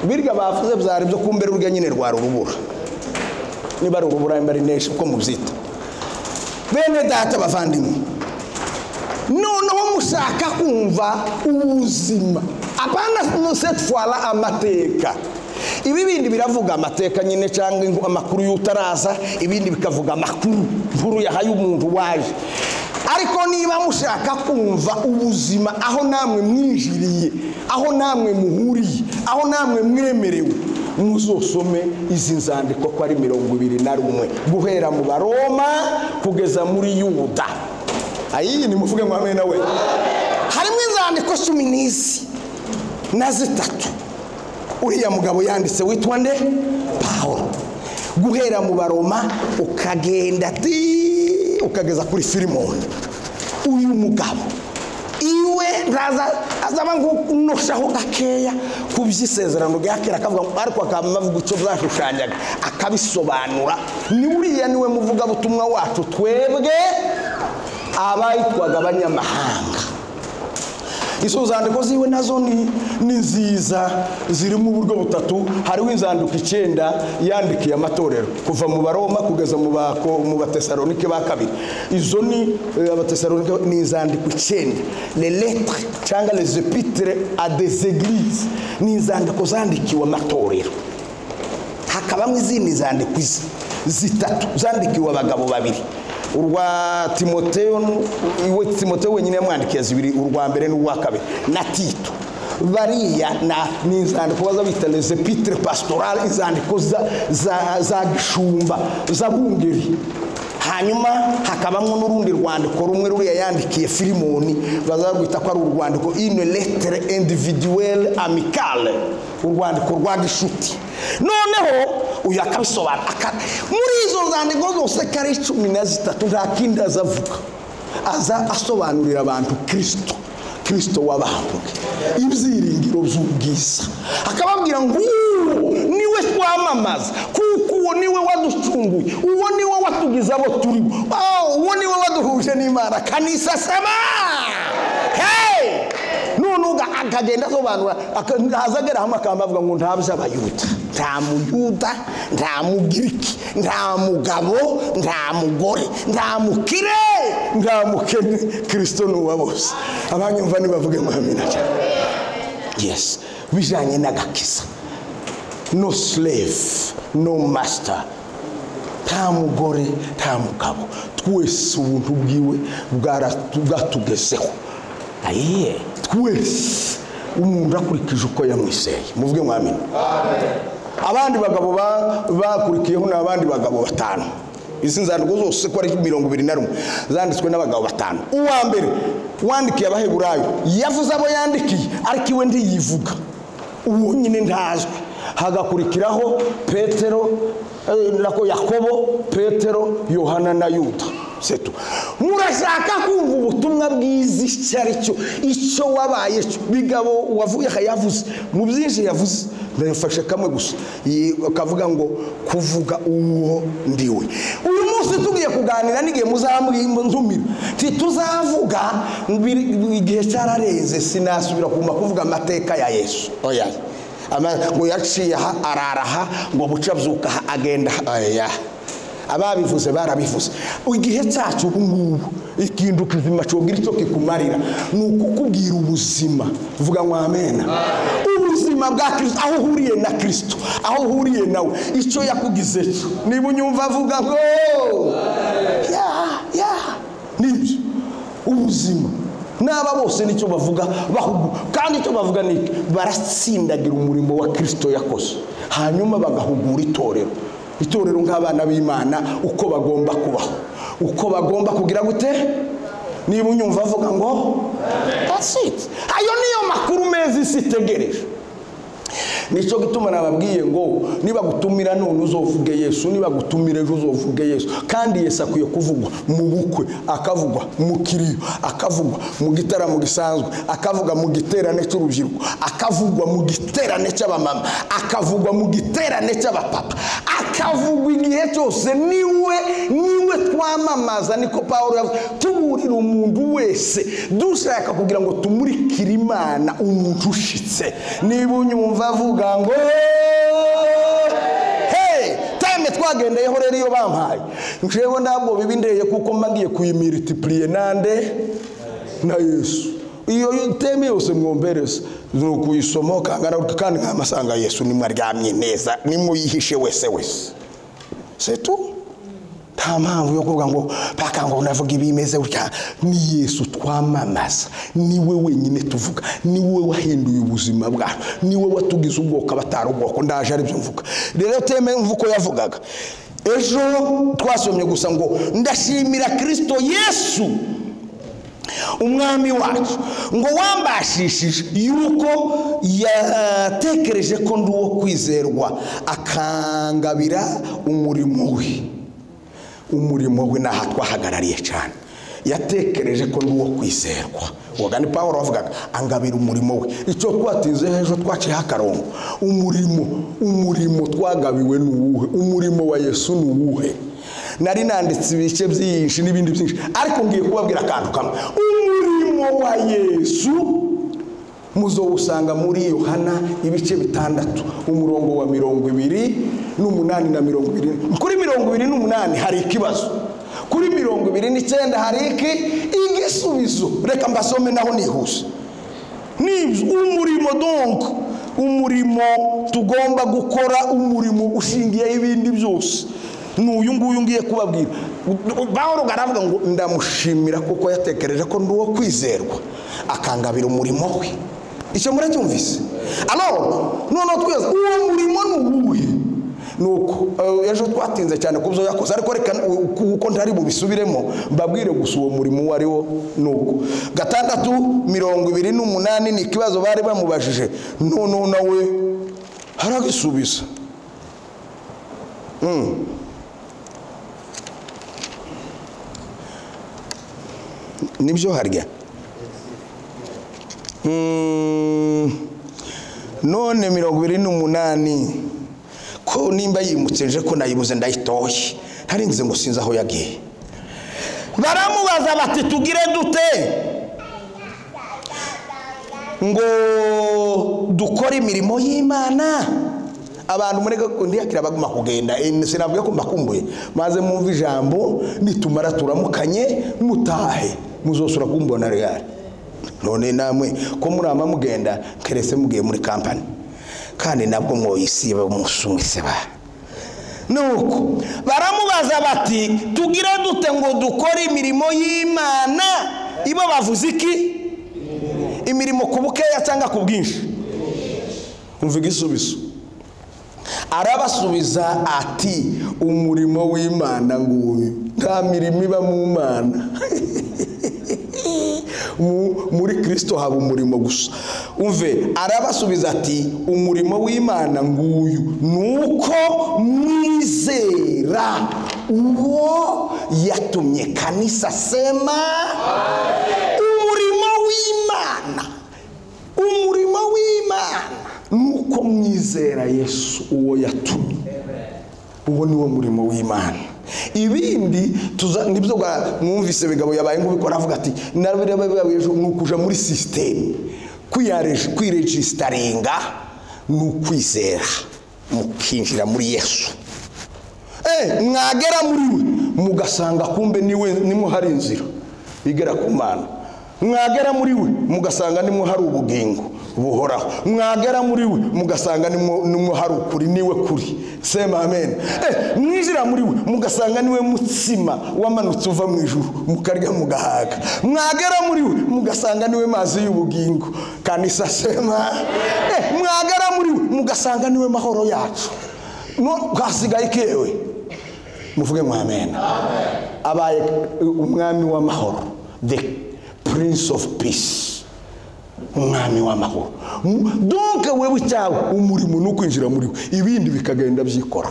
S1: birya bavuze byari byo kumbera urya nyine rwari urubura niba ari urubura niba ari neshi uko mubyita bene data bavandimwe noneho mushaka kumva ubuzima apana setwara amateka ibi bindi biravuga amateka nyine cyangwa ingu- amakuru y'utaraza ibindi bikavuga amakuru nkuru yahaye umuntu waje ariko niba mushaka kumva ubuzima aho namwe mwinjiriye aho namwe muhuriye aho namwe mwemerewe muzosome izi nzandiko ko ari mirongo ibiri na rumwe guhera mu baroma kugeza muri yuda ayiyi nimuvuge ngo amena we harimo inzandiko cumi n'izi na zitatu uriya mugabo yanditse witwa nde pawulo guhera mu baroma ukagenda ti ukageza kuri firimoni uyu mugabo iwe ntaza azaba nkunoshaho gakeya ku by'isezerano rya kera akavuga ngo ariko akaba avuga icyo byashushanyaga akabisobanura ni uriya niwe muvugabutumwa wacu twebwe abayitwaga abanyamahanga izo nzandiko ziwe nazo ni, ni nziza zirimo uburyo butatu hariho inzandiko icyenda yandikiye amatorero kuva mu baroma kugeza mu bako mu batesalonike ba kabiri izo ni eh, abatesalonike ni inzandiko icyenda le lettre cyangwa les epitres à des églises ni inzandiko zandikiwe amatorero hakabamo izindi zandikwa izi zitatu zandikiwe abagabo babiri urwa timoteyo iwe timoteyo wenyine yamwandikiye zibiri urwa mbere n'urwa kabiri na tito bariya na- ni inzandiko baza bita les epitres pastorales inzandiko za- za- za gishumba z'abungeri hanyuma hakabamo n'urundi rwandiko rumwe ruriya yandikiye filimoni bazarwita ko ari urwandiko une lettre individuelle amicale urwandiko rwa gishuti noneho uyu akabisobanura aka- muri izo nzandiko zose ko ari cumi na zitatu nta kindi aza avuga aza asobanurira abantu kirisito kirisito wabambwe ibyiringiro by'ubwiza akababwira ngo uwo niwe twamamaza kuko uwo niwe waducunguye uwo niwe watugize abo turi bo Ah, uwo niwe waduhuje n'imana kanisasema hey! none uga- akagenda asobanura aka- azagera hamwe akaba avuga ngo nta by'abayuda nta muyuda nta mugiriki nta mugabo nta mugore nta mukire nta mukene kirisito ni uwa bose abanyumva nibavuge ngo amina cyane yes bijyanye n'agakiza no slave no master nta mugore nta mugabo twese ubuntu bwiwe bwaratu- bwatugezeho ayiye twese umuntu akurikije uko yamwiseye muvuge mwamina abandi bagabo ba- bakurikiyeho ni abandi bagabo batanu izi nzandiko zose ko ari mirongo ibiri na rumwe zanditswe n'abagabo batanu uwa mbere wandikiye abaheburayo yavuze abo yandikiye ariko iwe ntiyivuga uwo nyine ntazwi hagakurikiraho petero eh, nako yakobo petero yohana na yuda setu murashaka kumva ubutumwa bwiza icyo ari cyo icyo wabaye cyo bigabo wavuye aha yavuze mu byinshi yavuze ndabifashe kamwe gusa Yi- akavuga ngo kuvuga uwo ndiwe uyu munsi tugiye kuganira n'igihe muzamwinzumira ntituzavuga biri- igihe cyararenze sinasubira kuma kuvuga amateka ya yesu oya Ama- ngo yaciye aha arara aha ngo buca abyuka aha agenda aha oya ababivuze barabivuze igihe cyacu ubu ngubu ikintu kizima cyongera icyo kikumarira ni ukukubwira ubuzima vuga ngo amena ubuzima bwa kirisito aho uhuriye na kirisito aho uhuriye nawe icyo yakugize cyo niba unyumva avuga ngo ya ya nibyo ubuzima n'aba bose nicyo bavuga bahugu kandi icyo bavuga ni iki? baratsindagira umurimo wa kirisito yakoze hanyuma bagahugura itorero itorero nk'abana b'imana uko bagomba kubaho uko bagomba kugira gute niba unyumva avuga ngo that's it ayo niyo makuru meza isi itegereje nicyo gituma nababwiye ngo nibagutumira none uzovuge yesu nibagutumira ejo uzovuge yesu kandi yesu akwiye kuvugwa mu bukwe akavugwa mu kiriyo akavugwa mu gitaramo gisanzwe akavugwa mu giterane cy'urubyiruko akavugwa mu giterane cy'abamama akavugwa mu giterane cy'abapapa akavugwa igihe cyose niwe niwe twamamaza niko paul yavuze tuburira umuntu wese dushaka kugira ngo tumurikire imana umuntu ushitse niba unyumva avuga ngo hey time twagendeyeho rero iyo bampaye njyewe ntabwo bibindeye kuko mba ngiye kuyimilitipuriye nande na yesu iyo teme yose mwombereza ni ukuyisoma ukangana kandi nkamasanga yesu nimwaryamye neza nimuyihishe wese wese setu nta mpamvu yo kuvuga ngo paka ngo navuga ibimeze gutya ni yesu twamamaza niwe wenyine tuvuga niwe wahinduye ubuzima bwacu niwe watugize ubwoko abatari ubwoko ndaje aribyo mvuga rero teme mva uko yavugaga ejo twasomye gusa ngo ndashimira kirisito yesu umwami wacu ngo wambashishije yuko yatekereje ko ndi uwo kwizerwa akangabira umurimo we umurimo we ni aha twahagarariye cyane yatekereje ko ndi uwo kwizerwa woga ni paul wavugaga angabira umurimo we icyo twatinze ejo twaciyeho akarongo umurimo umurimo twagabiwe ni uwuhe umurimo wa yesu ni uwuhe nari nanditse ibice byinshi n'ibindi byinshi ariko ngiye kubabwira akantu kamwe umurimo wa yesu muzowusanga muri yohana ibice bitandatu umurongo wa mirongo ibiri n'umunani na mirongo ibiri kuri mirongo ibiri n'umunani hari ikibazo kuri mirongo ibiri n'icyenda hari iki igisubizo reka mbasome naho nihuse nibyo umurimo donko umurimo tugomba gukora umurimo ushingiyeho ibindi byose ni uyu nguyu ngiye kubabwira paul aravuga ngo ndamushimira kuko yatekereje ko ndi uwo kwizerwa akangabira umurimo we icyo muracyumvise alors noneho twese uwo murimo ni uwuhe ni uko eh, ejo twatinze cyane ku byo yakoze ariko reka kuko ntari bubisubiremo mbabwire gusa uwo murimo uwo ari wo ni uko gatandatu mirongo ibiri n'umunani ni ikibazo bari bamubajije noneho nawe haragisubiza Mm. nibyo harya Mm, none mirongo ibiri n'umunani ko nimba yimukije ko nayibuze ndayitoye ntarinze ngo sinzi aho yagiye baramubaza bati tugire dute ngo dukore imirimo y'imana abantu muri ntiyakira baguma kugenda Eh, sinabwiye ko mbakumbuye maze mwumve ijambo nitumara turamukanye mutahe muzosura kumbona regare none namwe ko murama mugenda keretse mugiye muri kampani kandi nabwo mwoyisiba umusumwiseba nuko baramubaza bati tugire dute ngo dukore imirimo y'imana ibo bavuze iki imirimo ku bukeya cyangwa ku bwinshi umva igisubizo arabasubiza ati umurimo w'imana nguyu nta mirimo iba mu mana Mu- muri kirisito haba umurimo gusa umve arabasubiza ati umurimo w'imana nguyu ni uko mwizera uwo yatumye kanisa sema umurimo w'imana umurimo w'imana nuko mwizera yesu uwo yatumye uwo ni wo murimo w'imana ibindi tuza nibyo bwa- mwumvise bigabo yabaye nk'ubikora avuga ati nabirababayejo ni ukuja muri sisiteme Kwiyareje- kwiregisitaringa ni ukwizera mukinjira muri yesu mwagera muri we mugasanga kumbe niwe nimwo hari inzira igera ku mana mwagera muri we mugasanga nimwo hari ubugingo buhoraho mwagera muri we mugasanga nimwo nimwo hari ukuri niwe kuri sema amen Eh, mwinjira muri we mugasanga niwe mutsima wamanutse uva mu ijuru mukarya mugahaga mwagera muri we mugasanga niwe mazi y'ubugingo kanisa sema Eh, mwagera muri we mugasanga niwe mahoro yacu no hasigaye ikewe muvuge mwamena abaye umwami w'amahoro the prince of peace umwami w'amahoro M- donke wewe icyawe umurimo ni ukwinjira muri we ibindi bikagenda byikora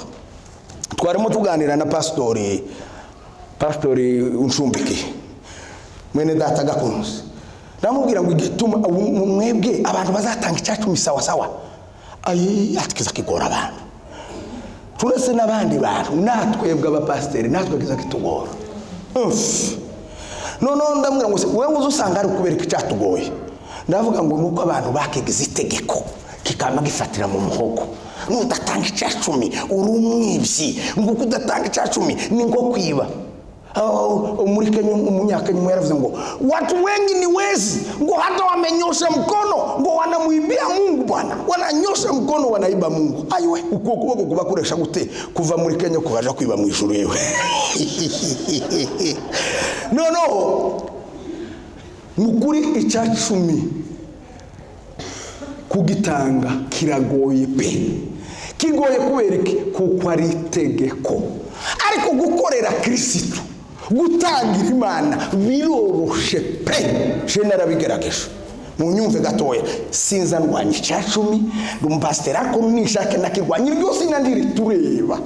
S1: twarimo tuganira na pasitori pasitori unshumbiki mwene data gakunze ndamubwira ngo igituma ubu- mu- mwebwe abantu bazatanga icyacumi sawa sawa ayi atikiza kigora abantu turetse n'abandi bantu natwebwe abapasiteri natwe kiza kitugora Uff. noneho ndamubwira ngo se wowe uzi usanga ari ukubereka icyatugoye ndavuga ngo ni uko abantu bakigize itegeko kikaba gifatira mu muhogo nudatanga icya cumi uri umwibyi nguko udatanga icya cumi ni nko kwiba Oh, muri kenya umunyakenya umwe yaravuze ngo watu wengi ni wezi ngo hata wamenyosha mkono ngo wanamuibia mungu bwana wananyosha mkono wanaiba mungu aiwe uko kuboko kuba kuresha gute kuva muri kenya kubaja kwiba mu ijuru yewe noneho ni ukuri icyacumi kugitanga kiragoye pe kigoye kubera iki kuko ari itegeko ariko gukorera kirisitu gutangira imana biroroshe pe je narabigerageje munyumve gatoya sinza ndwanya icyacumi rumpasiteri ariko ninshake nakirwanya iryo zina ntiritureba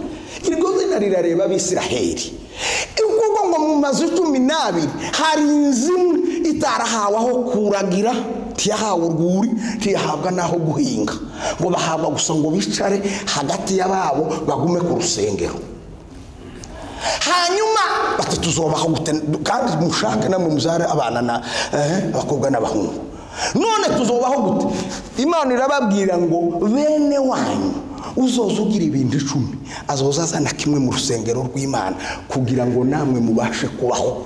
S1: iryo zina rirareba abisiraheli kuko ngo mu mazu cumi n'abiri hari inzu imwe itarahawe aho kuragira ntiyahawe urwuri ntiyahabwa n'aho guhinga ngo bahabwa gusa ngo bicare hagati y'ababo bagume ku rusengero hanyuma bati tuzobaho gute kandi mushake namwe muzare abana na eh, abakobwa n'abahungu none tuzobaho gute imana irababwira ngo bene wanyu uzoza ugira ibintu icumi azoza azana kimwe mu rusengero rw'imana kugira ngo namwe mubashe kubaho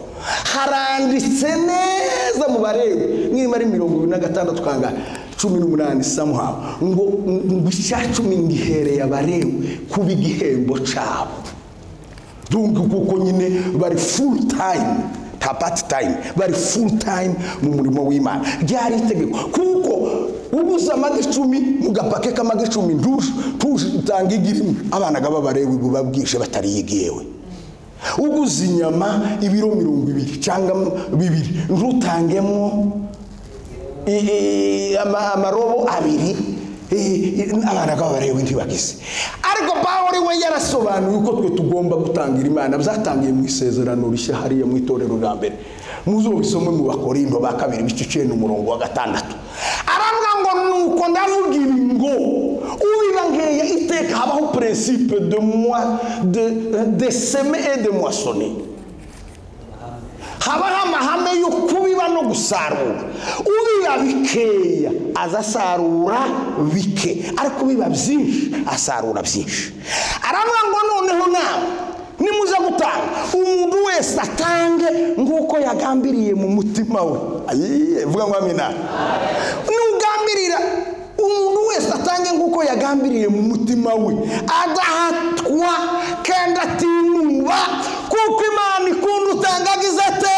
S1: haranditse neza mu barewe niba ari mirongo ibiri na gatandatu kanga cumi n'umunani samuhawe ngo ngo icya cumi ngihereye abarewe kuba igihembo cyabo donc kuko nyine bari full time nta part time bari full time mu murimo w'imana ryari itegeko kuko ubuze amagi icumi mu gapake k'amagi icumi ntuje tuje utanga igi rimwe abana b'abarewi buba bwije batariyigiyewe uguze inyama ibiro mirongo ibiri cyangwa bibiri ntutangemo i- i- ama- amarobo abiri i- i- abana b'abarewe ntibagize ariko pawuri we yarasobanuye uko twe tugomba gutangira imana byatangiye mu isezerano rishya hariya mu itorero rya mbere muzobisome mu bakorindo ba kabiri biciciye n'umurongo wa gatandatu aravuga ngo nuko ndavuga ibi ngo ubibangeye iteka habaho principe de moi de, de seme et de moissonner habaho amahame yo kubiba no gusarura ubiba bikeya aza asarura bike ariko ubiba byinshi asarura byinshi aravuga ngo noneho nawe nimuza gutanga umuntu wese atange nk'uko yagambiriye mu mutima we ayiye vuga ngo amina nugambirira umuntu wese atange nk'uko yagambiriye mu mutima we adahatwa kandi atinuba kuko imana ikunda utangagiza ate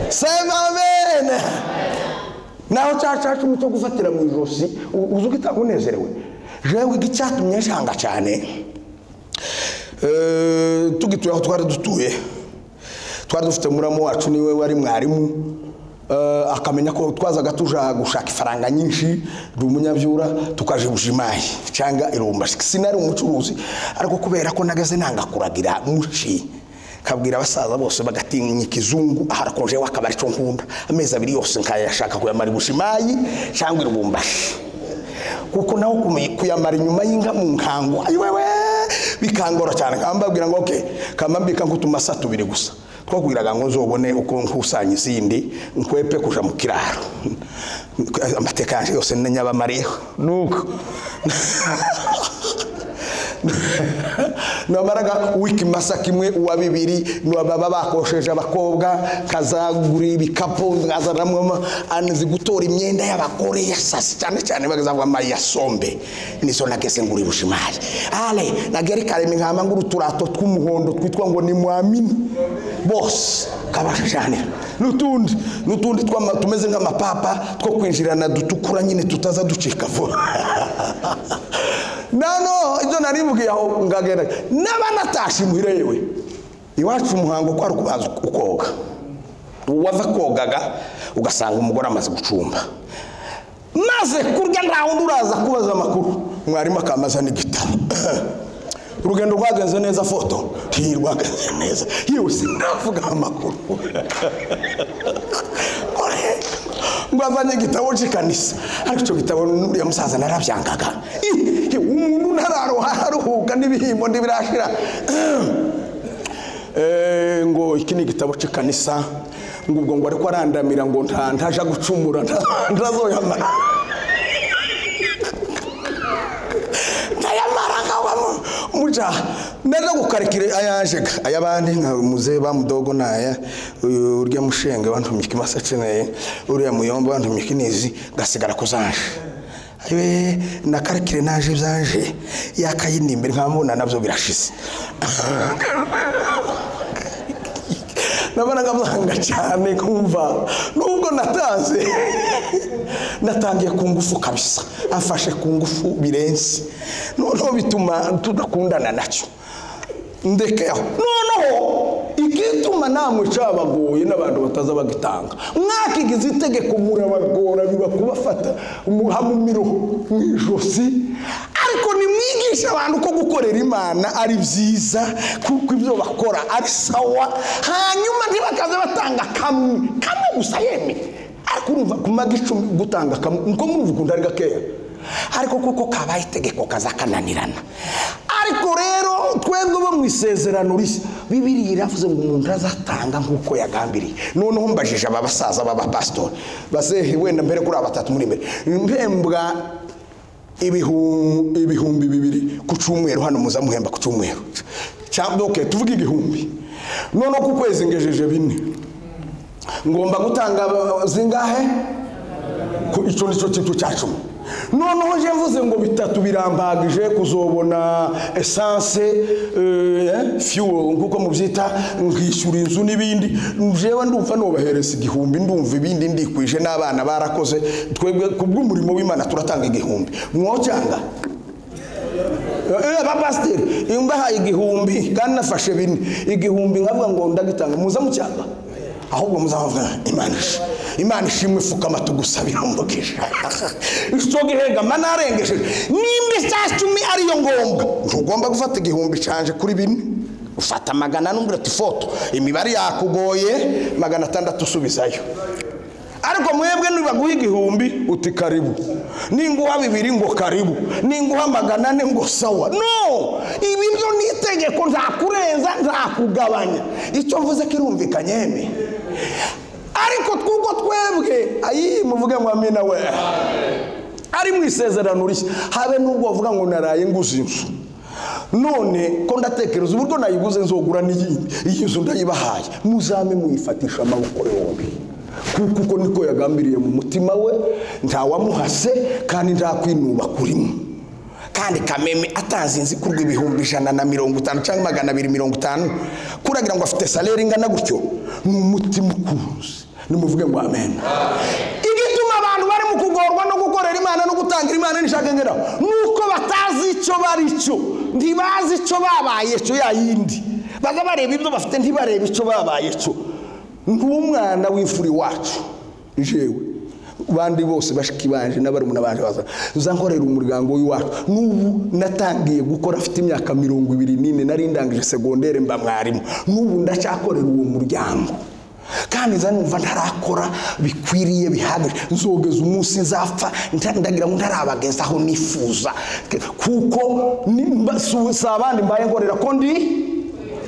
S1: sema amen naho cya cacumu cyo gufatira mu ijosi u- uzi ugitanga unezerewe jewe igicyatumye nshanga cyane Eh, tugituye aho twari dutuye twari dufite muramo wacu niwe wari mwarimu Eh, akamenya ko twazaga tuja gushaka ifaranga nyinshi ndi umunyabyura tukaje bujimayi cyangwa irumbashi sinari umucuruzi ariko kubera ko nagaze nanga kuragira muci kabwira abasaza bose bagatinya ikizungu harakonje wakabari cyo nkunda amezi abiri yose nkayashaka kuyamara i bushimayi cyangwa irumbashi kuko nawe kumu- kuyamara inyuma y'inka mu nkango ayiwewe bikangora cyane kambabwira ngo okay kamambika nk'utumasa tubiri gusa twakubwiraga ngo nzobone uko nkusanya izindi nkwepe kuja mu kiraro amateka yanjye yose nenya abamariyeho nuko namaraga wikimasa kimwe uwa bibiri ni baba bakosheje abakobwa kazagura ibikapu nkazanamo anizi gutora imyenda y'abagore yasasi cyane cyane bagazavuga amayasombe nizo nagese ngo uribushye imari ale nagere kareme nkama ngo uturato tw'umuhondo twitwa ngo ni mwamini bose kabashashanira n'utundi n'utundi twama- tumeze nk'amapapa two kwinjirana dutukura nyine tutaza ducika vuba nano ibyo nari mbwiye aho ngagenda naba natashe imuhira yewe iwacu umuhango ko ari ukubanza ukoga uwava kogaga ugasanga umugore amaze gucumba maze kurya nta wundi uraza kubaza amakuru mwarimu akamaza n'igitabo urugendo rwagenze neza foto ntirwagenze neza yewe sinavuga amakuru ngo azanye igitabo cy'ikanisa ariko icyo gitabo n'uriya musaza narabyangaga Ih, umuntu ntararoha aruhuka n'ibihembo ntibirashira Eh, ngo iki ni igitabo cy'ikanisa ngo ubwo ngo ariko arandamira ngo nta ntaje gucumura nta- ntazoyamara ntayamara nkabamo muca ndaza gukarikira ayajega ay'abandi nka muzehe bamudogo naya uyu urya mushenge bantumika imasa aceneye uriya muyomba bantumika inizi gasigara kuzaje ayiwe nakarikire naje byaje yakayindi imbere nkamubona nabyo birashize nabonaga byanga cyane kumva nubwo natanze natangiye ku ngufu kabisa afashe ku ngufu birenze noneho bituma tudakundana nacyo ndekeho noneho igituma namwe cabagoye n'abantu bataza bagitanga mwakigize itegeko murabagora biba kubafata umuhamumiro mu ijosi ariko nimwigishe abantu ko gukorera imana ari byiza kuko ibyo bakora ari sawa hanyuma ntibakaze batanga kamwe kamwe gusa yeme ariko urumva kumaga icumi gutanga kamwe niko murumva ukuntu ari gakeya ariko kuko kabaye itegeko kazakananirana ariko rero twebwe bo mu isezerano rishya bibiriya iravuze ngo umuntu azatanga nk'uko yagambiriye noneho mbajije aba basaza b'abapasitori basehe wenda mbere kuri aba batatu muri imbere mpembwa ibihumbi ibihumbi bibiri ku cyumweru hano muza muhemba ku cyumweru cyangwa oke tuvuge igihumbi noneho ku kwezi ngejeje bine ngomba gutanga uh, zingahe ku icyo ni cyo kintu cya cumi noneho njye mvuze ngo bitatu birambagije kuzobona esanse eh, fuel nkuko mubyita nkishyura inzu n'ibindi njyewe ndumva nubahereza igihumbi ndumva ibindi ndikwije n'abana barakoze twebwe ku bw'umurimo w'imana turatanga igihumbi mwocyanga Eh, bapasiteri iyo mbahaye igihumbi kandi nafashe bine igihumbi nkavuga ngo ndagitanga muze mucyanga ahubwo muzavuga imana ishi- imana ishimwe fukama tugusabira umugisha icyo gihegama narengesheje nimba isaha icumi ariyo ngombwa ntugomba gufata igihumbi canje kuri bine ufata magana n'umbwira ati foto imibare yakugoye magana atandatu usubizayo ariko mwebwe nibaguha igihumbi uti karibu ninguha bibiri ngo karibu ninguha magana ane ngo sawa no ibi byo ni itegeko ntakurenza ntakugabanya icyo mvuze ko irumvikanye yeme ariko twuko twebwe ayi muvuge ngo amina we ari mu isezerano rishya habe n'ubwo bavuga ngo naraye nguze inzu none ko ndatekereza uburyo nayiguze nzogura n'iyindi iyi nzu ndayibahaye muzame muyifatisha amaboko yombi kuko uko niko yagambiriye mu mutima we ntawamuhase kandi nta kwinuba kurimo kandi kameme atazinzi ko urw'ibihumbi ijana na mirongo itanu cyangwa magana abiri mirongo itanu kuragira ngo afite salere ingana gutyo ni umutima ukuruzi nimuvuge ngo amen igituma abantu barimo kugorwa no gukorera imana no gutangira imana nishaka ngeraho ni uko batazi icyo bari cyo ntibazi icyo babaye cyo ya yindi baza bareba ibyo bafite ntibarebe icyo babaye cyo nk'umwana w'imfura iwacu jewe bandi bose bashiki banje n'abarumuna banje baza uza nkorera umuryango w'iwacu n'ubu natangiye gukora afite imyaka mirongo ibiri n'ine nari ndangije segondere mba mwarimu n'ubu ndacyakorera uwo muryango kandi nza numva ntarakora bikwiriye bihagije nzogeza umunsi nzapfa nta- ndagira ngo ntarabagezaho nifuza kuko nimba- si- si abandi mbaye nkorera ko ndi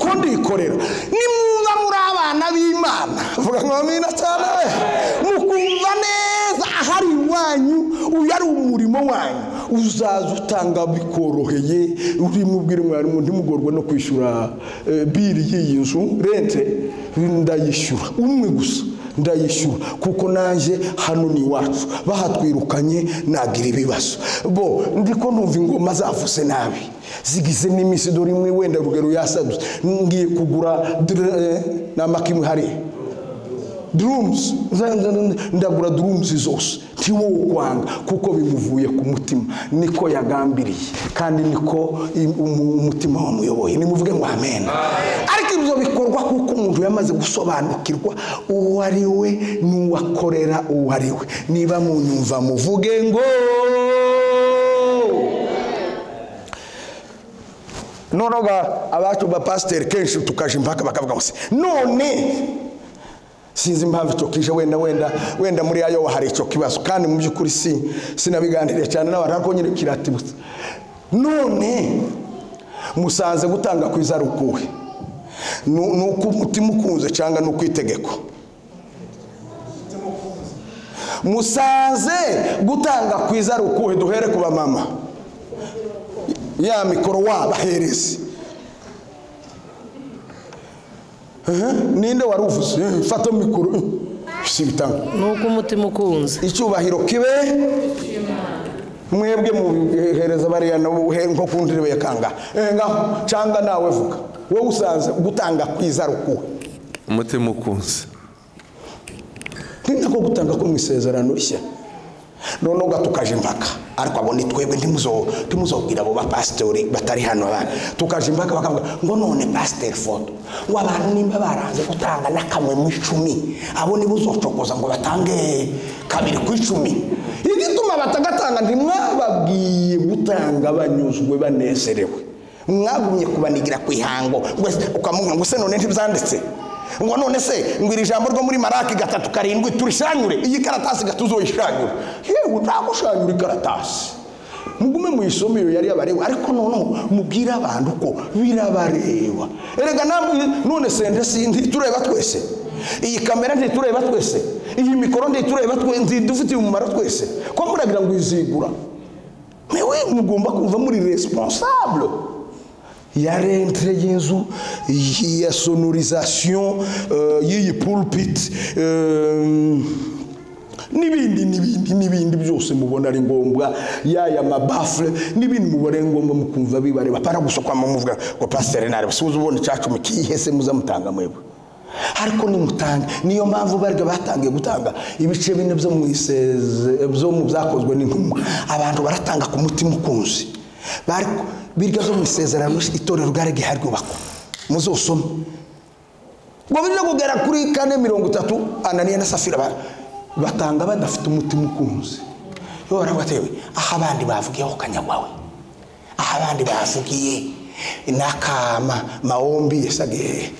S1: ko ndikorera nimwumva muri abana b'imana vuga ngo amina cyane we mukumva neza ahari iwanyu uyu ari umurimo wanyu uzaza utanga bikoroheye urimubwira mwarimu ntimugorwe no kwishyura eh, biri y'iyi nzu rente ndayishyura umwe gusa ndayishyura kuko naje hano ni iwacu bahatwirukanye nagira ibibazo bo ndiko numva ingoma zavuze nabi zigize n'iminsi dore imwe wenda rugero yasaduze ngiye kugura dr- eh, ni amakimwe hariya drums nza- nza- nza- ndagura drums zose ntiwowe kwanga kuko bimuvuye ku mutima niko yagambiriye kandi niko im- umu- umutima wamuyoboye nimuvuge ngo amen ariko ibyo bikorwa kuko umuntu yamaze gusobanukirwa uwo ari we n'uwakorera uwo ari we niba munyumva muvuge ngo noneho ba- abacu bapasiteri kenshi tukaje impaka bakavuga ngo se none sinzi impamvu icyo kije wenda wenda wenda muri ayoba hari icyo kibazo kandi mu by'ukuri si sinabiganiriye cyane n'abantu ariko nyine kiratibutse none musanze gutanga ku izarukuwe ni ni uko umutima ukunze cyangwa ni uko itegeko musanze gutanga ku izarukuwe duhere ku bamama ya mikoro wabahereze Ehe, ninde wari uvuze Eh, fata mikoro eh, si bitanga
S5: nuko umutima ukunze
S1: icyubahiro kibe mwebwe mubihereza bariya nabo he- nko ku ndirimbo ya kanga Eh, ngaho cyangwa nawe vuga wowe usanze gutanga kwiza rukuwe
S4: umutima ukunze
S1: ni nako gutanga ko mu isezerano rishya noneho gatukaje impaka ariko abo ni twebwe ntimuzo ntimuzobwira abo bapasitori batari hano abana tukaje impaka bakavuga ngo none pasiteri foto ngo abantu nimba baranze gutanga n'akamwe mu icumi abo nibo uzocokoza ngo batange kabiri ku icumi igituma batagatanga ntimwababwiye gutanga banyuzwe banezerewe mwagumye kubanigira ku ihango ngo se- ukamubwira ngo se none ntibyanditse ngo none se ngo iri jambo ryo muri maraki gatatu karindwi turishanyure iyi karatasi gatuzoyishanyure yewe ntabwo ushanyura ikaratasi mugume muyisome iyo yari yabareba ariko noneho mubwire abantu ko birabareba erega namwe none sende si ntitureba twese iyi kamera ntitureba twese iyi mikoro ntitureba twese ntidufitiye umumaro twese ko muragira ngo izigura mewe mugomba kuva muri responsable ya rentre y'inzu ya sonorisation euh, y'iyi pulpit euh, n'ibindi n'ibindi n'ibindi byose mubona ari ngombwa yaya mabafure n'ibindi mubona ari ngombwa mukumva bibareba para gusa kwa muvuga ngo pasiteri nareba si uzubona icyacumi kihese muzamutanga mwebwe ariko nimutange niyo mpamvu barya batangiye gutanga ibice bine byo mu iseze byo mu byakozwe n'intumwa abantu baratanga ku mutima ukunze Bariko- birya zo mu isezerano itorero ryaragiye ryubakwa muzosome ngo bijya kugera kuri kane mirongo itatu ananiya na safira ba- batanga badafite umutima ukunze yo barabatewe aho abandi bavugiyeho kanyagwawe aho abandi bavugiye n'akama maombi yasage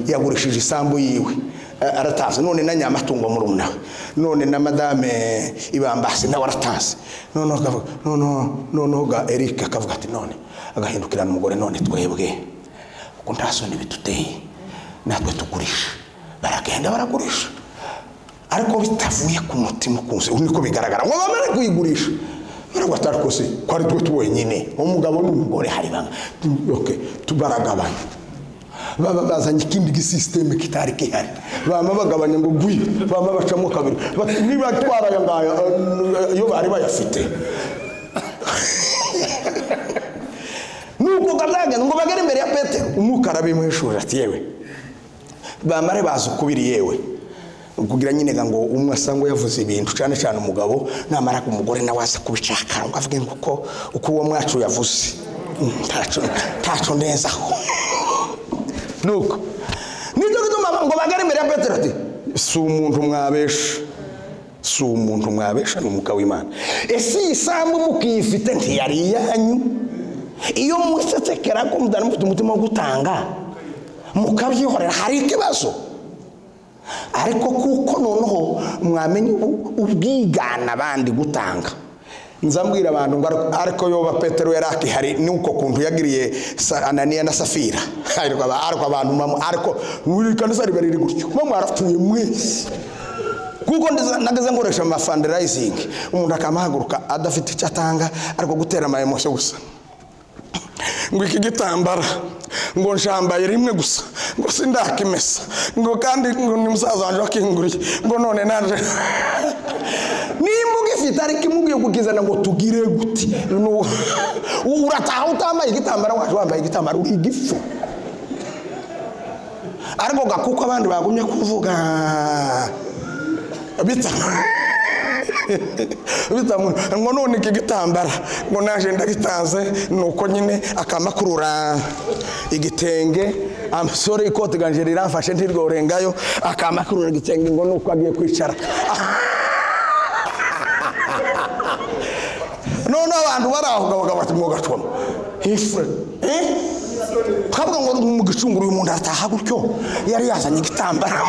S1: yagurishije isambu yiwe a- arataze none na nyamatungo murumuna we none na madame ibambasi nawe arataze noneho akavuga noneho noneho ga eric akavuga ati none agahindukirana umugore none twebwe kuko nta soni bituteye natwe tugurisha baragenda baragurisha ariko bitavuye ku mutima ukunze ubu niko bigaragara ngo bamare kuyigurisha ntabwo atari kose ko ari twe twenyine umugabo n'umugore hari bamwe Okay, tu- baragabanya baba bazanye ikindi gisisiteme kitari gihari bama bagabanya ngo gwi bama bacamo kabiri Bati, niba twara aya ngaya eh, iyo bari bayafite nuko kazagenza ngo bagere imbere ya petero umwuka arabimuhishurira ati yewe bamare bazi ukubiri yewe kugira nyine ngo umwe asa ngo yavuze ibintu cyane cyane umugabo namara umugore nawe aza kubicakara ngo avuge ngo uko uko uwo mwacu yavuze Mm, ntaco ntaco nezaho nuko nicyo gituma ngo bagere imbere ya petero ati si umuntu mwabesha si umuntu mwabesha ni umwuka w'imana ese iyi sambu mukiyifite ntiyari iyanyu iyo musesekera ko mudana mufite umutima wo gutanga mukabyihorera hari ikibazo ariko kuko noneho mwamenye ubu- ubwigana abandi gutanga nzambwira abantu ngo ariko- ariko yoba petero yari akihari nuko kuntu yagiriye Sa- ananiya na safira ariko aba- ariko abantu mama ariko muri kanisa riba riri gutyo mama arapfuye mwese kuko ndiza- nageze nkoresha amafandirayizingi umuntu akamahaguruka adafite icyo atanga ariko gutera amayemosho gusa ngo iki gitambara ngo nshambaye rimwe gusa ngo sindakimesa ngo kandi ngo ni musaza wanjye wakinguriye ngo none naje nimbuga ifite ariko imubwiye kukizana ngo tugire guti Nu- urataha utambaye igitambara waje wambaye igitambaro uri igifu ariko ga kuko abandi bagumye kuvuga bita bitamu ngo none iki gitambara ngo naje ndagitanze ni uko nyine akamakurura igitenge amasore ikoti ganje rirafashe ntirworengayo akamakurura igitenge ngo nuko agiye kwicara none abantu bari aho gabaga bati mwogacoma ifure kavuga ngo mu gicunguru uyu muntu arataha gutyo yari yazanye igitambara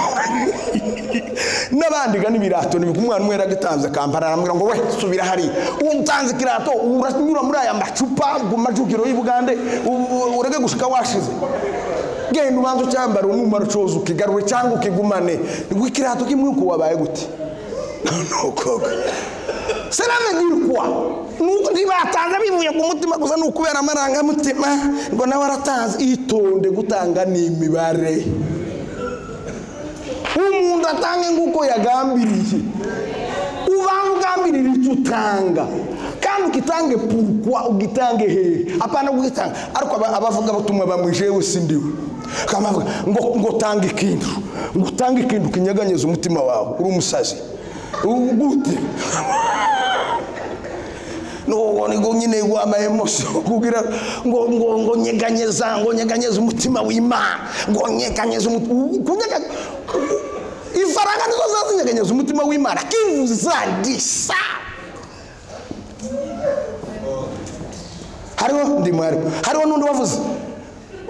S1: n'abandiga n'ibirato ni umwana umwe yaragitanze akambara aramubwira ngo we subira hariya utanze ikirato uranyura muri aya macupa mu majugiro y'i bugande u- ureke gushika washize genda ubanza ucyambara umumaro ucoza ukigarure cyangwa ukigumane ngo ikirato kimwe uko wabaye gute nuko seravegirwa nuko ntibatanze bivuye ku mutima gusa ni ukubera amarangamutima ngo nawe aratanze itonde gutanga n'imibare umuntu atange nk'uko yagambiriye ubanza ugambirira icyo utanga kandi ugitange purukwa ugitange hehe apana kugitanga ariko aba- abavuga batumwa bamwijewe si ndiwe Kandi bavuga ngo ngo tange ikintu ngo utange ikintu kinyeganyeza umutima wawe uri umusazi U- gute nuwo ngo nyine wamaye mose kugira ngo ngo ngo nyeganyeza ngo nyeganyeza umutima w'imana ngo nyeganyeza umutima kunyega ifaranga nizo zazinyeganyeza umutima w'imana kivuzagisa hariho ndi mwarimu hariho n'undi wavuze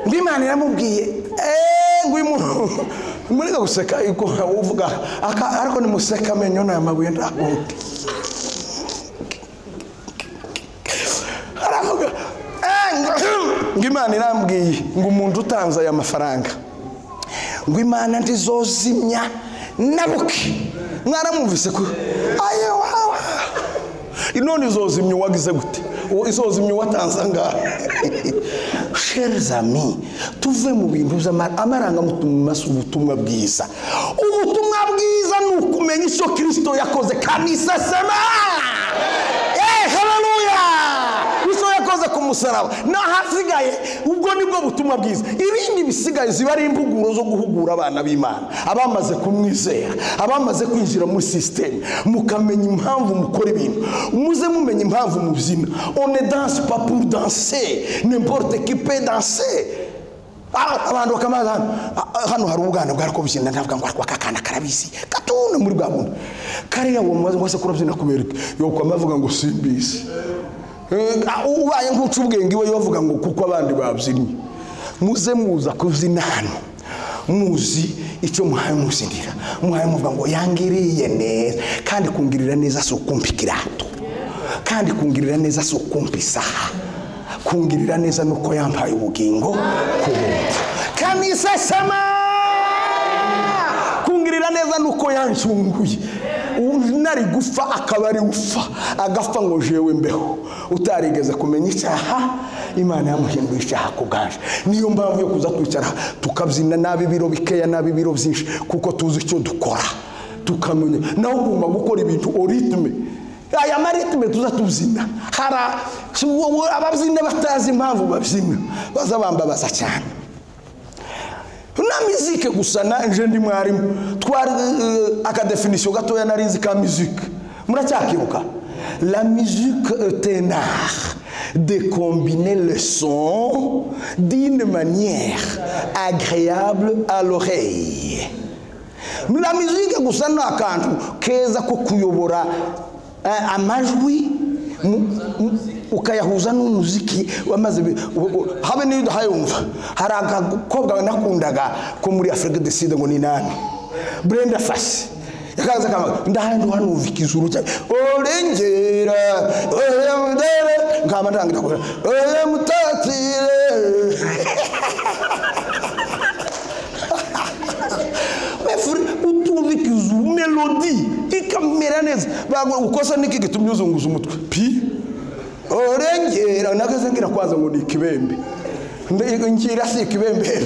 S1: ngo imana iramubwiye eee ngo uyu muntu mureka guseka uko uvuga aka- ariko nimuseka amenyo ni amabuye ntagundi aravuga "Eh, ngo- ngo imana irambwiye ngo umuntu utanze aya mafaranga ngo imana ntizozimya nabuke mwaramwumvise ko aye wawa none izozimya uwagize gute uwo izozimya uwatanze angahe sherizami tuve mu bintu by'ama- amarangamutima si ubutumwa bwiza ubutumwa bwiza ni ukumenya icyo kirisito yakoze kanisa sema Eh, haleluya Kristo yakoze ku musaraba n'ahasigaye ubwo nibwo butumwa bwiza ibindi bisigaye ziba ari impuguro zo guhugura abana b'imana abamaze kumwizera abamaze kwinjira muri sisiteme mukamenya impamvu mukora ibintu muze mumenya impamvu mubyina one danse pas pour danser n'importe qui peut danser Ah, abantu bakamaza hano Ah, ah, hano hari ubwana bwari kubyina ndavuga ngo ariko akakana karabizi gatuna muri bwa bundi kariya uwo mubaza ngo ese kurabyina kubera iki yokwama avuga ngo simbizi Eh, ah, ubaye nk'uca ubwenge iwe bavuga ngo kuko abandi babyinnye muze muza kubyina hano muzi icyo muhaye muzinira muhaye muvuga ngo yangiriye neza kandi kungirira neza si ukumpa ikirato kandi kungirira neza si ukumpa isaha kungirira neza ni uko yampaye ubugingo kubumva kanisa sama kungirira neza nuko yanshunguye U- nari gufa akaba ari gufa agapfa ngo jewe mbeho utarigeze kumenya icyaha imana yamuhinduye icyaha ku bwaje niyo mpamvu yo kuza twicara tukabyina nabi ibiro bikeya nabi ibiro byinshi kuko tuzi icyo dukora tukamenya nawe ugomba gukora ibintu oritime aya maritime tuza tubyina hari a- si- wowe ababyina batazi impamvu babyina baza bambabaza cyane na mizike gusa nanje ndi mwarimu twari uh, akadefinisiyo gatoya narizi ka mizike muracyakibuka la musique est un art de combiner le son d'une manière agréable à l'oreille la musique gusa ni akantu keza ko kuyobora eh, amajwi mu- mu- ukayahuza n'umuziki wamaze ibi- u- u- habe n'iyo udahayumva hari agakobwa nakundaga ko muri afurika deside ngo ni nani brenda fasi yakaza kama ndahandu hano umva ikizuru cyane orengera oya mudere nkaba ndangira kuvuga oya mutatire Mais frère, autour avec une mélodie, bagirira neza bagwa ukosa niki gitumye uzunguza umutwe pi orengera nageze ngira kwaza ngo ni ikibembe Mbe- ngira si ikibembe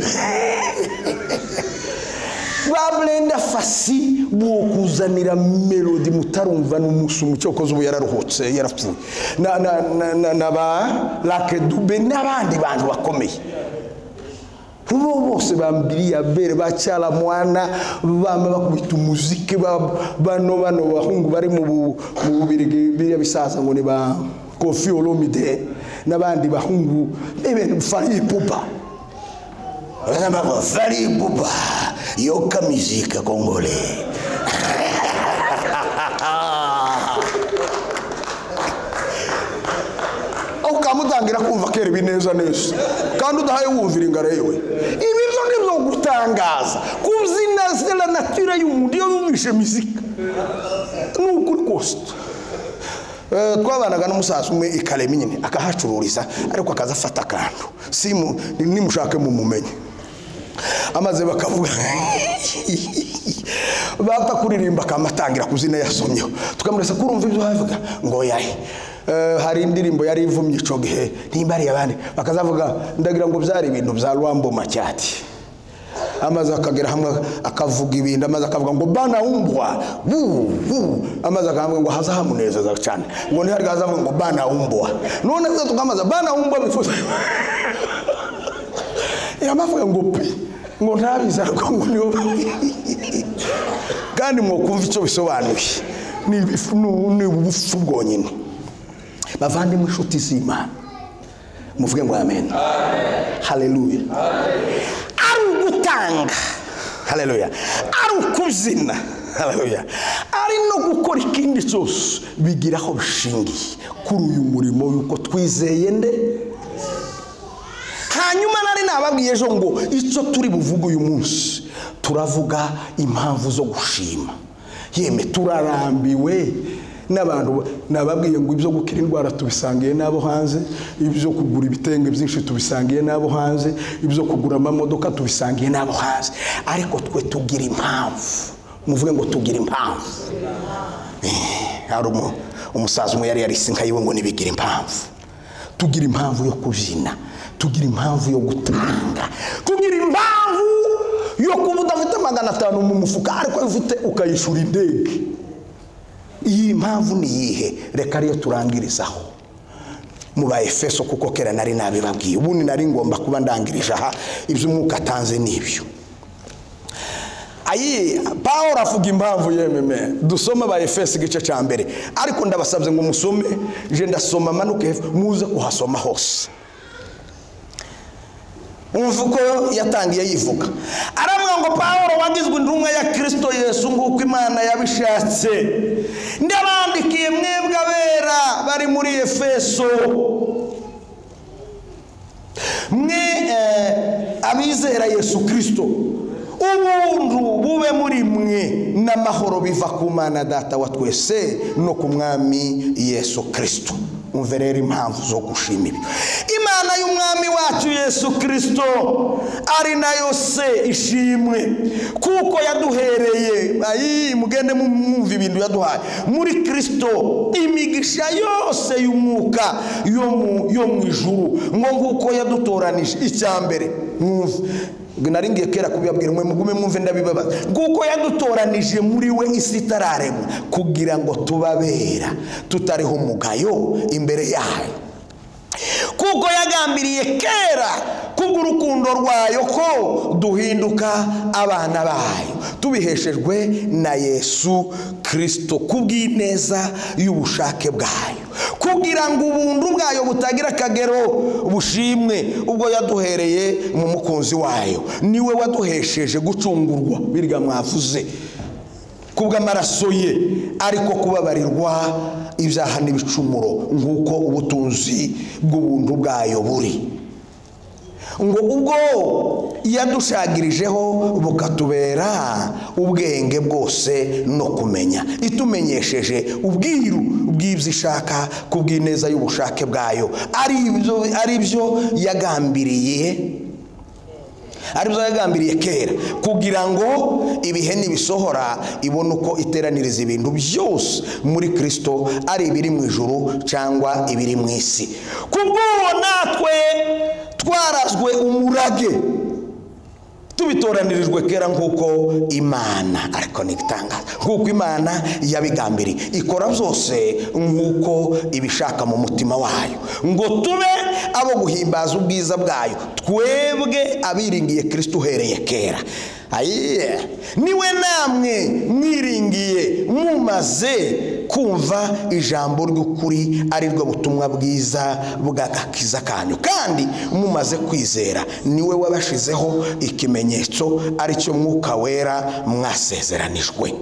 S1: baburenda fasi bukuzanira melodi mutarumva n'umunsi umucyo koze ubu yararuhutse yarapfuye na, na, na, na, na ba lakedube n'abandi bantu bakomeye bo bose bambiriye abere bacyara mwana bama bakubita umuziki ba- bano bano bahungu bari mu bu- mu bubirigi biriya bisaza ngo ni ba kofi olomide n'abandi bahungu n'ibintu fari pupa fari pupa yoka mizika kongole aho ukamutangira kumva kereba neza neza kandi udahaye wumvira ingara yewe ibi byo ni byo gutangaza kubyina zera natura y'umuntu iyo yumvishe muzika ni ukuri kose Eh, twabanaga n'umusaza umwe ikarema nyine akahacururiza ariko akaza afata akantu simu nimushake mumumenye amaze bakavuga bapfa kuririmba akamatangira kuzina yasomyeho tukamurasa kurumva ibyo bavuga ngo yahe Eh, hari indirimbo yari ivumye ico gihe ntimbariye abandi bakazavuga ndagira ngo byari ibintu bya rwambo macyati amaze akagera hamwe akavuga ibintu amaze akavuga ngo bana umbwa bu bu amaze akavuga ngo haza hamunezeza cyane ngo ntihari hazavuga ngo bana umbwa none se tukamaza bana umbwa bifuza yamavuga ngo pe ngo ntabizi ariko ngo niyo kandi mwokumva icyo bisobanuye ni ibifu- ni- ni ubupfu bwonyine bavandimwe inshuti z'imana muvuge ngo amen haleluya ari ugutanga haleluya ari ukubyina haleluya ari no gukora ikindi cyose bigira aho bishingiye kuri uyu murimo yuko twizeye nde hanyuma nari nababwiye ejo ngo icyo turi buvuge uyu munsi turavuga impamvu zo gushima yeme turarambiwe n'abantu ba- nababwiye ngo ibyo gukira indwara tubisangiye n'abo hanze ibyo kugura ibitenge byinshi tubisangiye n'abo hanze ibyo kugura amamodoka tubisangiye n'abo hanze ariko twe tugira impamvu muvuge ngo tugira impamvu Eh, hari umu- umusaza umwe yari yarise inka yiwe ngo nibigira impamvu tugira impamvu yo kubyina tugira impamvu yo gutanga tugira impamvu yo kuba udafite magana atanu mu mufuka ariko iyo ufite ukayishura indege iyi mpamvu ni iyihe reka ariyo turangirizaho mu ba efeso kuko kera nari nabibabwiye ubundi nari ngomba kuba ndangirije aha iby'umwuka atanze ni ibyo ayi pawulo avuga impamvu yememe dusome aba efeso igice cya mbere ariko ndabasabye ngo musome je ndasoma manuke hepfo, muze kuhasoma hose umva uko yatangiye yivuga aravuga ngo pawulo wagizwe intumwa ya kirisito yesu nk'uko imana yabishatse ndabandikiye mwebwe abera bari muri efeso mwe eh, abizera yesu kirisito ubuntu bube muri mwe n'amahoro biva ku mana data wa twese no ku mwami yesu kirisito umve rero impamvu zo gushima ibi imana y'umwami wacu yesu kirisito ari nayo se ishimwe kuko yaduhereye ayi mugende mu- mwumva ibintu yaduhaye muri kirisito imigisha yose y'umwuka yo mu- yo mu ijuru ngo nguko yadutoranije icya mbere mwumve nari ngiye kera kubibabwira mwe mugume mwumve ndabibabaza nguko yadutoranije muri we isi itararemwa kugira ngo tubabera tutariho umugayo imbere yayo kuko yagambiriye kera kubw'urukundo rwayo ko duhinduka abana bayo tubiheshejwe na yesu kirisito kubw'ineza y'ubushake bwayo kugira ngo ubuntu bwayo butagira akagero bushimwe ubwo yaduhereye mu mukunzi wayo niwe waduhesheje gucungurwa birya mwavuze kubw'amaraso ye ariko kubabarirwa ibyaha n'ibicumuro nk'uko ubutunzi bw'ubuntu bwayo buri ngo ubwo yadushagirijeho bukatubera ubwenge bwose no kumenya itumenyesheje ubwiru bw'ibyo ishaka kubw'ineza y'ubushake bwayo ari ibyo- ari byo yagambiriye ari byo yagambiriye kera kugira ngo ibihe nibisohora ibone uko iteraniriza ibintu byose muri kirisito ari ibiri mu ijuru cyangwa ibiri mu isi kubw'uwo natwe twarazwe umurage tubitoranirijwe kera nk'uko imana ariko ntibitangaza nk'uko imana yabigambiriye ikora byose nk'uko ibishaka mu mutima wayo ngo tube abo guhimbaza ubwiza bwayo twebwe abiringiye kirisito uhereye kera ayiye niwe namwe mwiringiye mumaze kumva ijambo ry'ukuri ari bwo butumwa bwiza bw'agakiza kanyu kandi mumaze kwizera niwe wabashizeho ikimenyetso ari cyo mwuka wera mwasezeranijwe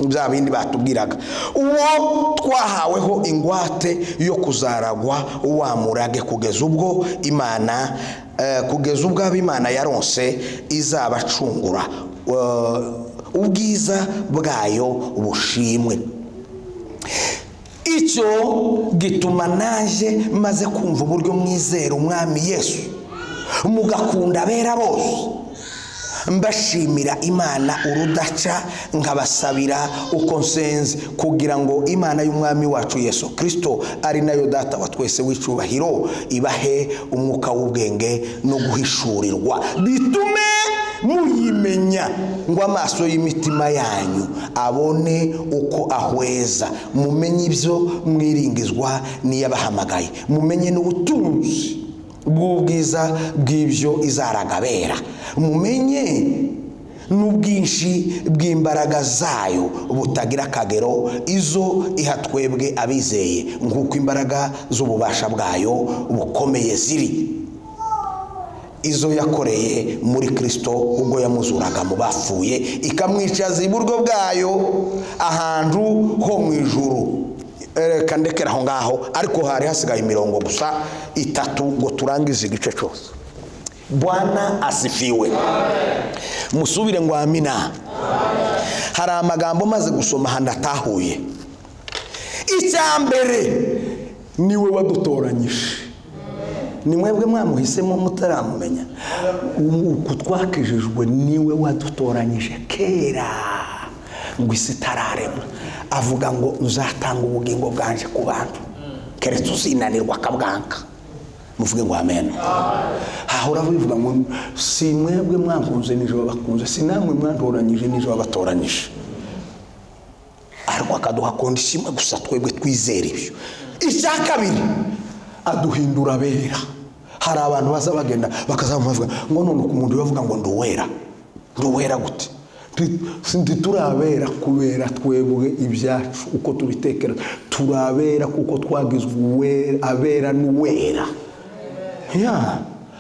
S1: bya bindi batubwiraga uwo twahaweho ingwate yo kuzaragwa wa murage kugeza ubwo imana eh, kugeza ubwo ab'imana yaronse izabacungura Eh, ubwiza bwayo bushimwe icyo gituma naje maze kumva uburyo mwizera umwami yesu mugakunda abera bose mbashimira imana urudaca nkabasabira uko nsenze kugira ngo imana y'umwami wacu yesu kirisito ari nayo data wa twese w'icyubahiro ibahe umwuka w'ubwenge no guhishurirwa bitume muyimenya ngo amaso y'imitima yanyu abone uko ahweza mumenye ibyo mwiringizwa n'iyabahamagaye mumenye n'ubutunzi bw'ubwiza bw'ibyo izaragabera mumenye n'ubwinshi bw'imbaraga zayo butagira akagero izo iha twebwe abizeye nk'uko imbaraga z'ububasha bwayo bukomeye ziri izo yakoreye muri kirisito ubwo yamuzuraga mu bapfuye ikamwicaza iburyo bwayo ahantu ho mu ijuru reka ndekera aho ngaho ariko hari hasigaye imirongo gusa itatu ngo turangize igice cyose bwana asifiwe musubire ngo amina hari amagambo maze gusoma ahantu atahuye icya mbere niwe wadutoranyije ni mwebwe mwamuhisemo mutaramumenya uku twakijijwe niwe wadutoranyije kera ngo isi itararema avuga ngo nzatanga ubugingo bwanje ku bantu keretse uzinanirwa akabwanka muvuge ngo amen hahora bivuga ngo si mwebwe mwankunze nijoro bakunze si namwe mwantoranyije nijoro batoranyije ariko akaduha kondishimwe gusa twebwe twizera ibyo icya kabiri aduhindura abera hari abantu baza bagenda bakazamuvuga ngo none ku muntu bavuga ngo ndi uwera ndi uwera gute ntiturabera kubera twebwe ibyacu uko tubitekereza turabera kuko twagizwe uwera abera n'uwera ya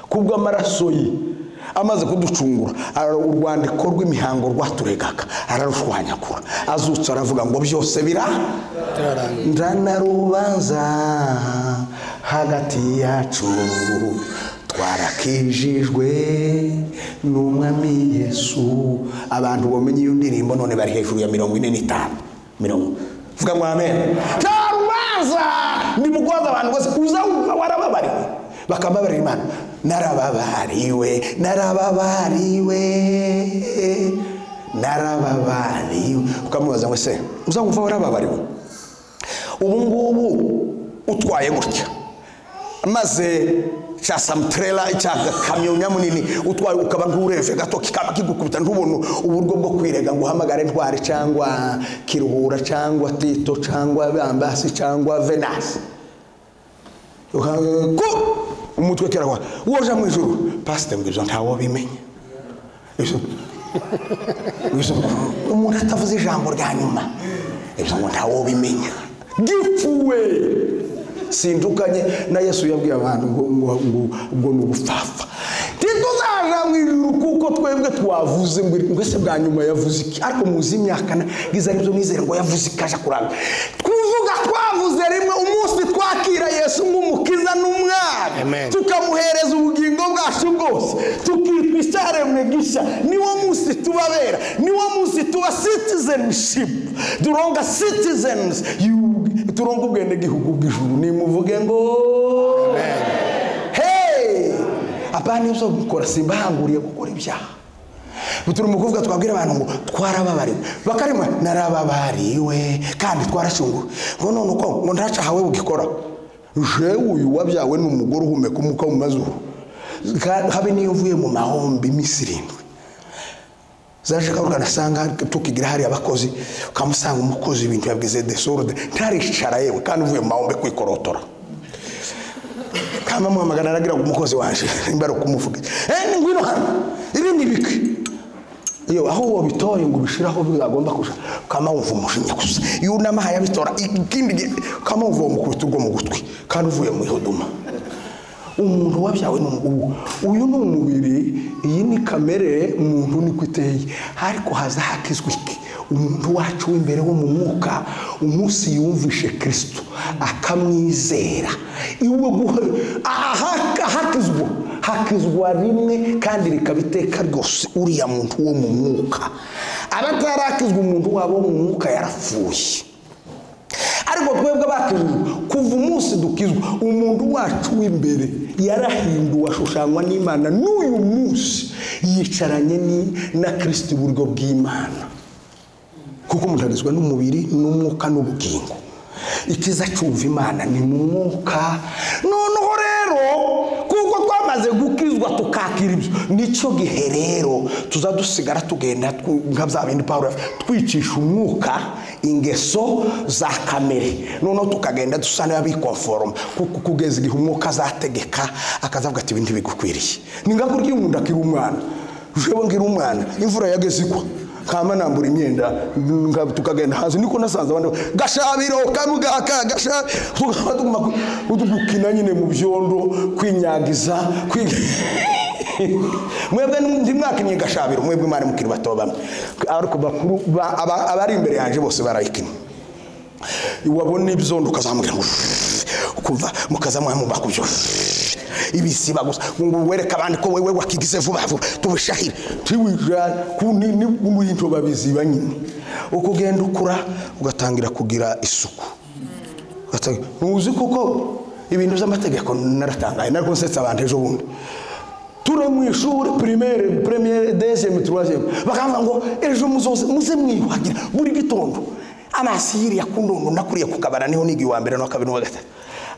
S1: kubw'amaraso ye amaze kuducungura ara- urwandiko rw'imihango rwaturegaga ararushwanyagura azutse aravuga ngo byose bira ndanarubanza hagati yacu twarakijijwe n'umwami yesu abantu bamenye iyo ndirimbo none bari hejuru ya mirongo ine n'itanu mirongo vuga ngo amen nta rubanza ni mukwaza abantu bose uza wumva warababariwe bakababarira imana narababariwe narababariwe narababariwe ukamubaza ngo se uza wumva warababariwe ubu ngubu utwaye gutya maze cya samuterera cya kamyo nyamunini utwaye ukaba nk'urebye gato kikaba kigukubita ntubone uburyo bwo kwirega ngo uhamagare ntwari cyangwa kiruhura cyangwa tito cyangwa bambasi cyangwa venasi Uha- ko umutwe kirahwa woja mu ijoro pasite ngo ibyo ntawo bimenya Ibyo- ibyo- umuntu atavuze ijambo rya nyuma ibyo ngo ntawo bimenya gipfuwe sindukanye na yesu yabwiye abantu ngo ngo- ngo- ngo ni ubupfapfa ntituzaja mu ijuru kuko twebwe twavuze ngo mbese bwa nyuma yavuze iki ariko muzi imyaka na- bwiza aribyo mwizere ngo yavuze iki aja kuranga tuvuga twavuze rimwe umunsi twakira yesu nk'umukiza n'umwami
S2: Amen.
S1: tukamuhereza ubugingo bwacu bwose tukitwa icyaremwe gishya niwo munsi tubabera niwo munsi tuba citizenship turonga citizens you- turonga ubwenegihugu bw'ijuru nimuvuge ngo hey abandi ibyo gukora simbahanguriye gukora ibyaha turi mu kuvuga twabwira abantu ngo twarababariwe bakarima narababariwe kandi twarashunguwe ngo none uko ngo ntaca hawe bugikora jewe uyu wabyawe ni umugore uhumeka umwuka mu mazuru Ka- habe niyo uvuye mu mahombi iminsi irindwi zaje karuganasanga tukigira hariya abakozi ukamusanga umukozi ibintu yabwize desorde ntaricara yewe kandi uvuye mu mahombe kwikorotora kama muhamagara aragira ngo umukozi waje nimba ari ukumuvuga eh ngwino hano ibi ni bike iyo aho wabitoye ngo ubishiraho bizagomba kuja kama wumva umujinya gusa yunama hayabitora ikindi gihe kama wumva umukubita urwo mu gutwi kandi uvuye mu ihoduma umuntu wabyawe ni ubu uyu ni umubiri iyi ni kamere umuntu niko iteye ariko haza hakizwa iki umuntu wacu w'imbere wo mu mwuka umunsi yumvishe kirisito akamwizera iwe guhe aha hakizwa hakizwa rimwe kandi rikaba iteka ryose uriya muntu wo mu mwuka abatarakizwa umuntu wabo wo mu mwuka yarapfuye ariko twebwe bakijijwe kuva umunsi dukizwa umuntu wacu w'imbere yarahinduwe ashushanywa n'imana n'uyu munsi yicaranye ni- na kirisiti iburyo bw'imana kuko umuntu agizwe n'umubiri n'umwuka n'ubugingo ikiza cyumva imana ni mu mwuka noneho rero kuko twamaze gukizwa tukakira ibyo nicyo gihe rero tuza dusigara tugenda tw- nka bya bindi pawulo yavuze, twicisha umwuka ingeso za kamere noneho tukagenda dusa n'abikonforoma kuko kugeza igihe umwuka azategeka akazavuga ati ibi ntibigukwiriye ni nka burya iyo umuntu akiri umwana jewe ngira umwana imvura yageze igwa kama nambura imyenda nga- tukagenda hanze niko nasanze abandi gashabiro kamugaka gasha tukaba tuguma ku- gukina nyine mu byondo kwinyagiza kwi- mwebwe ntimwakinnye gashabiro mwebwe mwari mukiri bato bamwe ariko bakuru ba- aba- abari imbere yanjye bose barayikinnye wabona ibyondo ukazamubwira ngo ukumva mukaza mwamuba kubyo ibisiba gusa ngo wereke abandi ko wewe wakigize vuba vuba tubishahire tiwijana kuni ni muyinto babiziba nyine uko ugenda ukura ugatangira kugira isuku Ugatangira- ntuzi kuko ibintu by'amategeko naratangaye nariko nsetsa abantu ejo bundi turi mu ishuri pirimere premiere deziyeme turaziyeme bakavuga ngo ejo muzoze muze mwiyuhagira buri gitondo amazi yiriya ku ndondo nakuriye ku kabara niho niga uwa mbere n'uwa kabiri n'uwa gatatu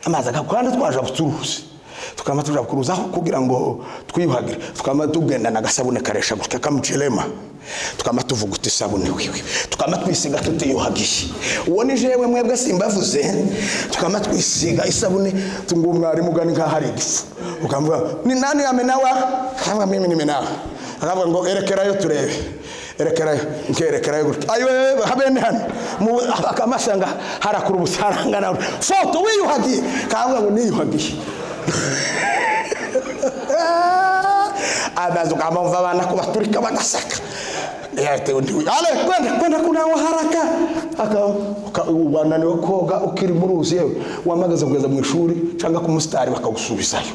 S1: amazi akaba kandi twaje abucuruzi tukaba tuja kuruza aho kugira ngo twiyuhagire tukaba tugendana agasabune karesha gutya kamucerema tukaba tuvuguta isabune wiwe tukaba twisiga tutiyuhagiye uwo ni jewe mwebwe simbavuze tukaba twisiga isabune tungu mwarimu gani nkaho hari igifu ukamuvuga ni nani yamenawa kavuga mimi nimenawa akavuga ngo erekerayo turebe erekerayo nkerekerayo gutya ayo habene hano mu akamasanga harakura ubusaranga nawe foto wiyuhagiye kavuga ngo niyuhagiye amazi ukamumva abana ko baturika bagasaka yatewe ntiwe ale kwenda kwenda kunawa haraka Aka- uka- wananiwe koga ukiri mu ruzi yewe wamagaze kugeza mu ishuri cyangwa ku musitari bakagusubizayo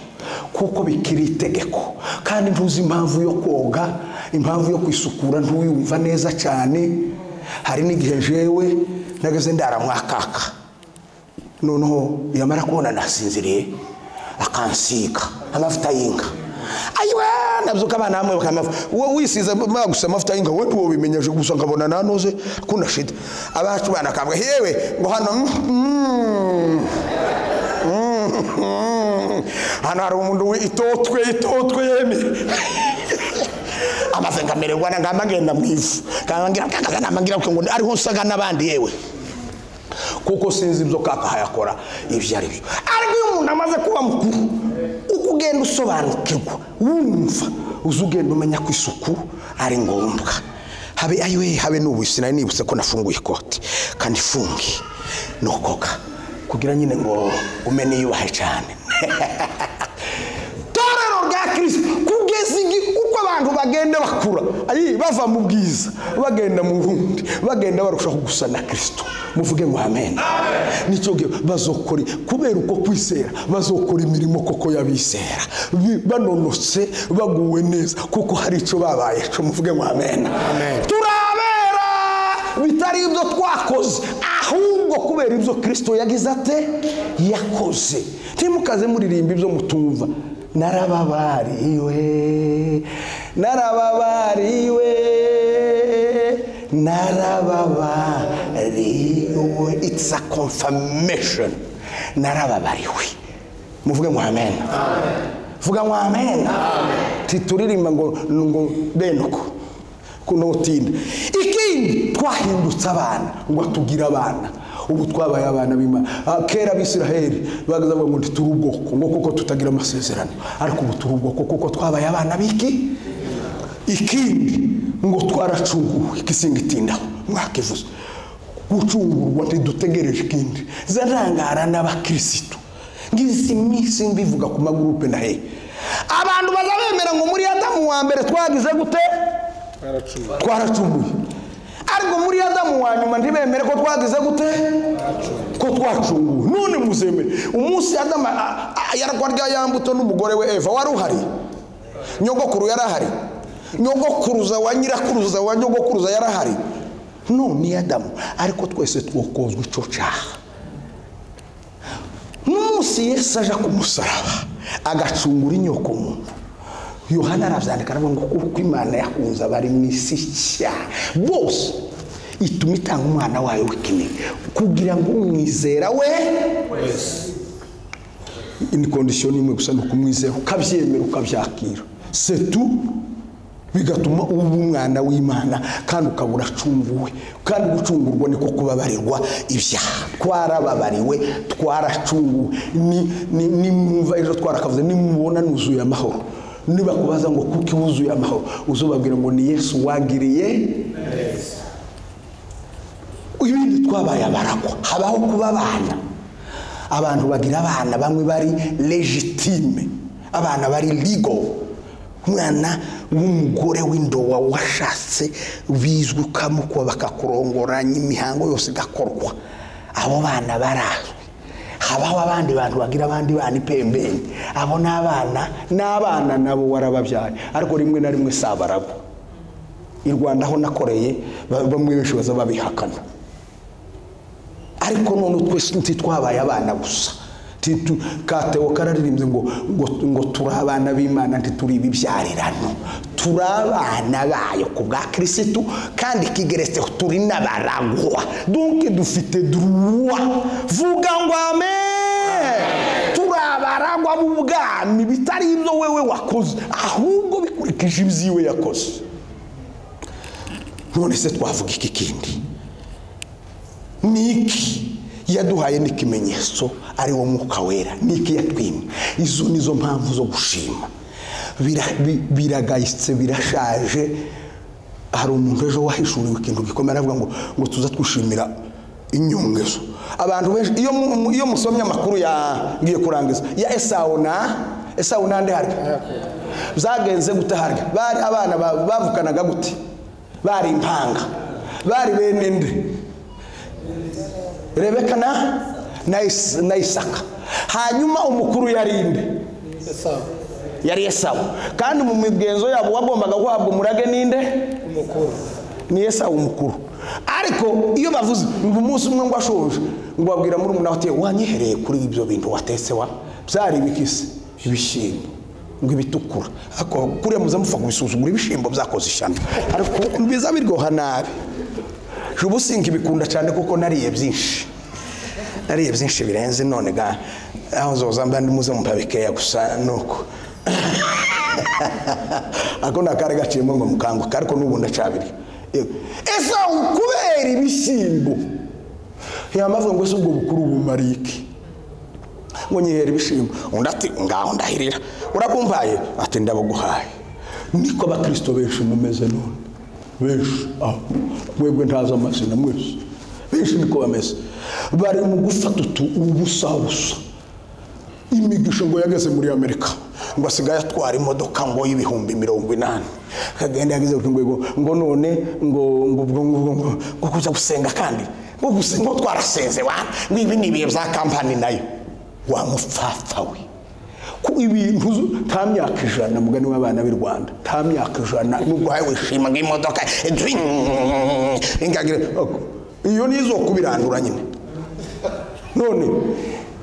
S1: kuko bikiri itegeko kandi ntuzi impamvu yo koga impamvu yo kwisukura ntuyumva neza cyane hari n'igihe jewe nageze ndaramwakaka noneho yamara kubona nasinziriye akansiga amavuta y'inka ayiwe nabyuka abana bamwe bakamavuta wowe wisize ma- gusa amavuta y'inka wowe ntiwobimenyeje gusa nkabona nanoze kuna shida abacu bana kabwa yewe ngo hano mm, mm, mm, hano hari umuntu witotwe itotwe yemeye amaze ngamererwa ngamba ngenda mu ivu kanga ngira kanga namangira ngo ariho nsaga n'abandi yewe kuko sinzi ibyo kaka hayakora ibyo ari byo ariko iyo umuntu amaze kuba mukuru uko ugenda usobanukirwa wumva uza ugenda umenya ko isuku ari ngombwa habe ayiwe habe n'ubu sinari nibutse ko nafunguye ikoti kandi ifungiye ni ukoga kugira nyine ngo ume niyubahe cyane torero rya kirisito kugeza igihe uko abantu bagenda bakura ayi bava mu bwiza bagenda mu bundi bagenda barushaho gusa na kirisito muvuge ngo amen nicyo gihe bazokora kubera uko kwizera bazokora imirimo koko y'abizera Bi- banonotse baguwe neza kuko hari icyo babaye cyo muvuge ngo amen turabera bitari ibyo twakoze ahubwo kubera ibyo kirisito yagize ate yakoze ntimukaze muririmba ibyo mutumva narababariwe narababariwe narababariwe it's a confirmation narababariwe muvuge ngo amen vuga ngo amen tituririmba ngo ngo benuko kunotinda ikindi twahindutse abana ngo atugire abana ubu twabaye abana b'imana Ah, kera abisiraheli bagazavuga ngo turi ubwoko ngo kuko tutagira amasezerano ariko ubu turi ubwoko kuko twabaye abana b'iki ikindi ngo twaracunguwe ikisingitindaho mwakivuze gucungurwa ntidutegereje ikindi zarangara n'abakirisitu ngizi minsi mbivuga ku magurupe na he abantu bazabemera ngo muri adamu wa mbere twagize gute twaracumuye ariko muri adamu wa nyuma ntibemere ko twagize gute ko twacunguwe none muzemere umunsi adamu a- a- yarwa rya ya mbuto n'umugore we eva wari uhari nyogokuru yari ahari nyogokuruza wa nyirakuruza wa nyogokuruza yari ahari none adamu ariko twese twokozwa icyo cyaha n'umunsi yesu aje ku musaraba agacungura inyoko muntu yohana arabyandika aravuga ngo kuko imana yakunze abari mu isi cyane bose ituma itanga umwana wayo w'ikinege kugira ngo umwizera we ini kondisiyo ni imwe gusa ni ukumwizera ukabyemera ukabyakira setu bigatuma uba umwana w'imana kandi ukaba uracunguwe kandi gucungurwa niko kubabarirwa ibyaha twarababariwe twaracunguwe ni- ni- nimwumva ejo twarakavuze nimubona nuzuye amahoro nibakubaza ngo kuki wuzuye amahoro uzubabwira ngo ni yesu wagiriye ibindi twabaye abaragwa habaho kuba abana abantu bagira abana bamwe bari legitime abana bari ligo umwana w'umugore w'indowa washatse bizwi ukamukwa bakakurongoranya imihango yose igakorwa abo bana barazwi habaho abandi bantu bagira abandi bana ipembeni abo ni abana n'abana nabo warababyaye ariko rimwe na rimwe si abaragwa i rwanda aho nakoreye ba- bamwe benshi baza babihakana ariko none twese ntitwabaye abana gusa Titu- katewo kararirimbye ngo ngo ngo turi abana b'imana ntituri ibibyarano turi abana bayo ku bwa kirisitu kandi kigeretseho turi n'abaragwa donke dufite duruwa vuga ngo amen turi abaragwa b'ubwami bitari ibyo wewe wakoze ahubwo bikurikije ibyiwe yakoze none se twavuga iki kindi niki yaduhaye n'ikimenyetso ari wo mwuka wera niki yatwimye izo ni zo mpamvu zo gushima Bira- bi- biragayitse birashaje hari umuntu ejo wahishuriwe ikintu gikomeye aravuga ngo ngo tuza twishimira inyongezo abantu benshi iyo mu- mu- iyo musomye amakuru ya ngiye kurangiza ya esawu na esawu nande harya byagenze gute harya bari abana ba- bavukanaga gute bari impanga bari bene nde rebeka na na Is- na isaka hanyuma umukuru yari nde yari esawu kandi mu migenzo yabo wagombaga guhabwa umurage ninde ni esawu umukuru ariko iyo bavuze ngo umunsi umwe ngo ashonje ngo babwira muri umuntu ati wanyihereye kuri ibyo bintu watetse wa byari ibikisi ibishyimbo ngo ibitukura ariko kuriya muze mupfa kubisuzugura ibishyimbo byakoze ishyano ariko biza biryoha nabi ubu sinkibikunda cyane kuko nariye byinshi nariye byinshi birenze none ga aho zoza mba ndimuze mumpa bikeya gusa nuko ako nakari gaciyemo ngo mukanguke ariko n'ubu ndacabirya Yego. ese aho kubera ibishyimbo yamavuga ngo ese ubwo bukuru bumariye iki ngo nyihera ibishimbo undi ati ngaho ndahirira urakumvaye ati ndabuguhaye niko abakristo benshi mumeze none benshi aho mwebwe ntazi amazina mwese benshi niko bameze bari mu gufata utu ubusa busa imigisha ngo yageze muri amerika ngo asigaye atwara imodoka ngo y'ibihumbi mirongo inani akagenda yageze ku rwego ngo none ngo ngo ngo ngo ngo ngo kuza gusenga kandi ngo guse- ngo twarasenze wa ngo ibi ni ibihe bya kampani nayo wa mupfapfa we ku ibintu zo- nta myaka ijana mugani w'abana b'i rwanda nta myaka ijana nubwo hawe wishima nk'imodoka Zwing! Ingagira- iyo nizo kubirandura nyine none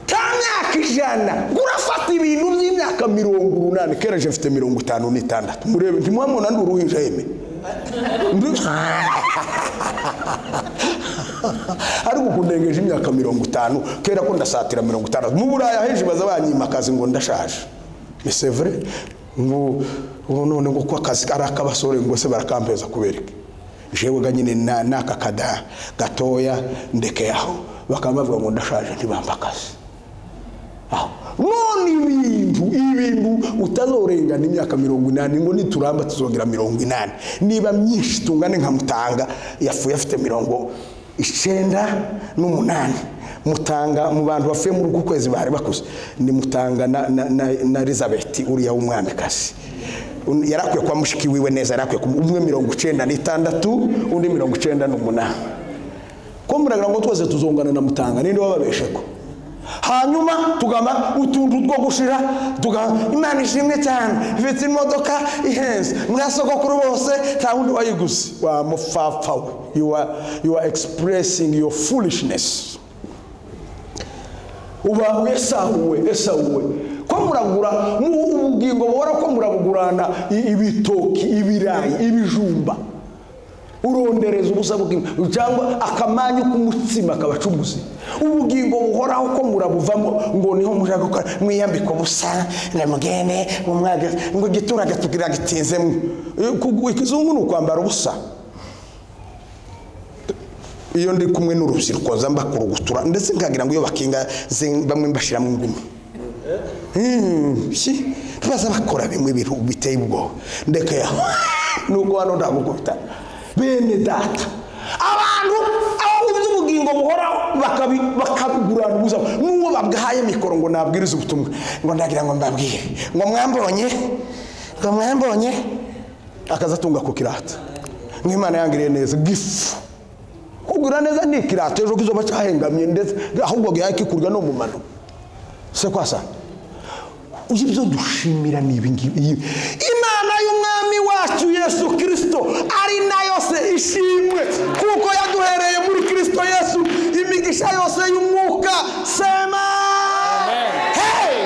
S1: nta myaka ijana urafata ibintu by'imyaka mirongo urunani kera je mfite mirongo itanu n'itandatu murebe ntimwamubona ndi uruhinja yeme Ndi- ariko uku ndengeje imyaka mirongo itanu kera ko ndasatira mirongo itandatu mu buraya henshi baza banyimakazi ngo ndashaje ese vure ngo ngo none ngo ko akazi ari ak'abasore ngo se barakampereza kubereke jewe ga nyine na- n'aka kada gatoya ndekeye aho bakaba bavuga ngo ndashaje ntibampa akazi aho none ibintu ibintu utazorengana imyaka mirongo inani ngo nituramba tuzongera mirongo inani niba myinshi tungane nka mutanga yafuye afite mirongo icyenda n'umunani mutanga mu bantu bafuye muri uku kwezi bari bakuze ni mutanga na, na, na, na elizabeth uriya w'umwamikazi Un- yari akwiye kuba mushiki wiwe neza yari akwiye kuba umwe mirongo icyenda n'itandatu undi mirongo icyenda n'umunani ko muragira ngo twese tuzungana na mutanga ninde wababesheko hanyuma tugamba utuntu two gushira tuga imana ishimwe cyane ifite imodoka ihenze mwasogokuru bose nta wundi wayiguze wa mupfapfa we you are, you are expressing your foolishness uba esahuwe esahuwe ko muragura mu ubugingo buhora ko murabugurana i- ibitoki ibirayi ibijumba urondereza ubusa bw'imbuto cyangwa akamanyu k'umutsima kabacuguzi ubugingo buhoraho ko murabuvamo ngo niho mushaka gukora mwiyambika ubusa na mugende umwaga ngo igiturage tugira gitinzemo ikizungu ni ukwambara ubusa iyo ndi kumwe n'urubyiruko nza mbakurugutura ndetse nkagira ngo iyo bakinga ze- bamwe mbashiramo ingumi Hmm, shi, baza bakora bimwe ibintu biteye ubwoba ndekeye aho nuko hano ndagukubita bene data abantu abo by'ubugingo buhoraho bakabi- bakabigurana ubuzima n'uwo babwahaye mikoro ngo nabwirize ubutumwa ngo ndagira ngo mbabwire ngo mwambonye ngo mwambonye akazatunga ku kirata nk'imana yangiriye neza gifu kugura neza ni ikirato ejo kizoba cyahengamye ndetse ahubwo yakikurwa no mu mano se kwasa uzi ibyo dushimira ni ibi ngibi iyi- imana y'umwami wacu yesu kirisito ari na yose ishimwe kuko yaduhereye muri kirisito yesu imigisha yose y'umwuka sema Hey!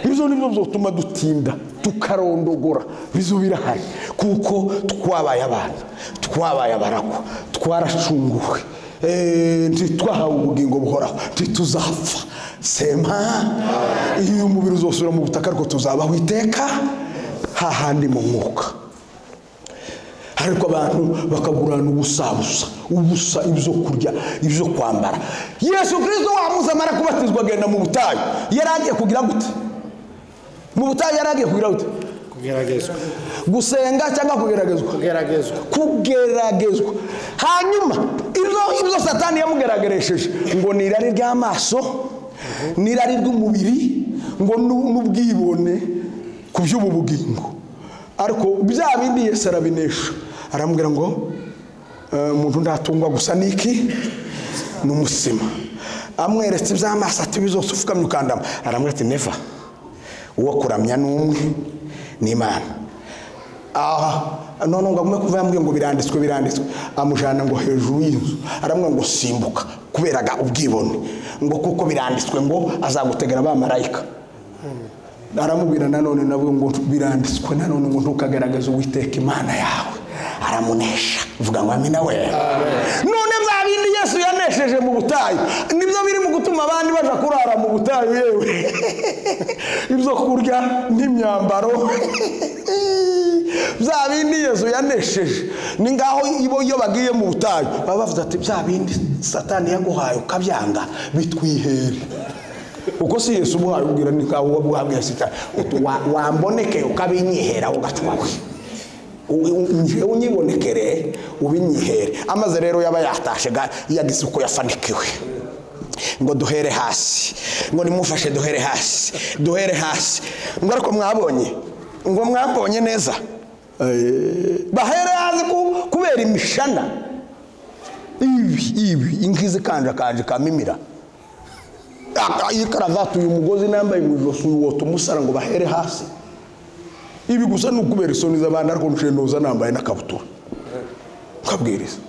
S1: ibyo ni byo byotuma dutinda tukarondogora bizo birahari kuko twabaye abana twabaye abaragwa twaracunguwe Eh, ntitwahawe ubugingo buhoraho ntituzapfa sema iyo umubiri uzosubira mu butaka ariko tuzabaho iteka hahandi mu mwuka ariko abantu bakagurana ubusa busa ubusa ibyo kurya ibyo kwambara yesu kirisito wamuze amara kubatizwa agenda mu butayu yari agiye kugira gute mu butayu yari agiye kugira gute
S5: kugeragezwa
S1: gusenga cyangwa kugeragezwa
S5: kugeragezwa
S1: kugeragezwa hanyuma ibyo ibyo satani yamugerageresheje ngo ni irari ry'amaso ni irari ry'umubiri ngo nu- n'ubwibone ku by'ubu bugingo ariko bya bindi yesu arabinesha aramubwira ngo "Eh, umuntu ntatungwa gusa n'iki ni umusima amweretse iby'amaso ati bizose upfukamye ukandama aramubwira ati neva uwo kuramya ni umwe ni imana aha none ngo agume kuva yambwiye ngo biranditswe biranditswe amujyana ngo hejuru y'inzu aramubwira ngo simbuka kuberaga ubwibone ngo kuko biranditswe ngo azagutegera abamarayika aramubwira nanone nabwo ngo biranditswe nanone ngo ntukagaragaze uwiteka imana yawe aramunesha vuga ngo amina we none bya bindi yesu yanesheje mu butayu nibyo biri mu gutuma abandi baja kurara mu butayu yewe ibyo kurya n'imyambaro bya bindi yesu yanesheje ni ngaho ibo iyo bagiye mu butayu baba bavuze ati bya bindi satani yaguhaye ukabyanga bitwihere uko si yesu ubuhaye ubwira ni nkaho uba buhabwiye sitani Uti, "Wa- wambonekeye ukabinyihera ugatwara njyewe unyibonekere ubinyihere amaze rero yaba yatashe ga- yagize uko yafanikiwe ngo duhere hasi ngo nimufashe duhere hasi duhere hasi ngo ariko mwabonye ngo mwabonye neza Eh, bahere hasi ku- kubera imishana ibi ibi ingizi kanjakanje kamimira Ah, iyi karavati uyu mugozi nambaye mu ijosi uyu wota umusara ngo bahere hasi ibi gusa ni ukubera isoni z'abana ariko nshiye noza nambaye n'akabutura nkabwiriza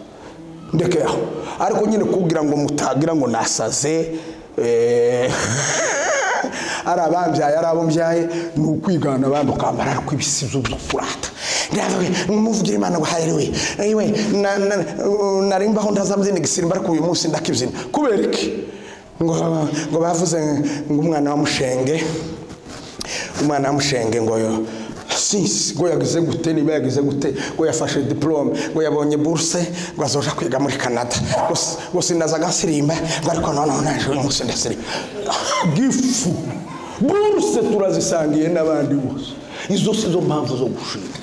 S1: ndeke aho ariko nyine kugira ngo mutagira ngo nasaze eh, ari abambyaye ari abo mbyaye ni ukwigana abandi ukambara ariko ibisizo byo kurata ndavuga nk'umuvugira imana ngo harewe ewe na- na- nari mbaho ndazamubyina igisimba ariko uyu munsi ndakibyina kubera iki ngo ngo bavuze ngo umwana wa mushenge umwana wa mushenge ngo sinzi ngo yagize gute niba yagize gute ngo yafashe diporome ngo yabonye buruse ngo azoja kwiga muri canada ngo si- ngo sinaza gasirimba ngo ariko noneho naje uyu munsi ndasirimba gifu buruse turazisangiye n'abandi bose izo si zo mpamvu zo gushinga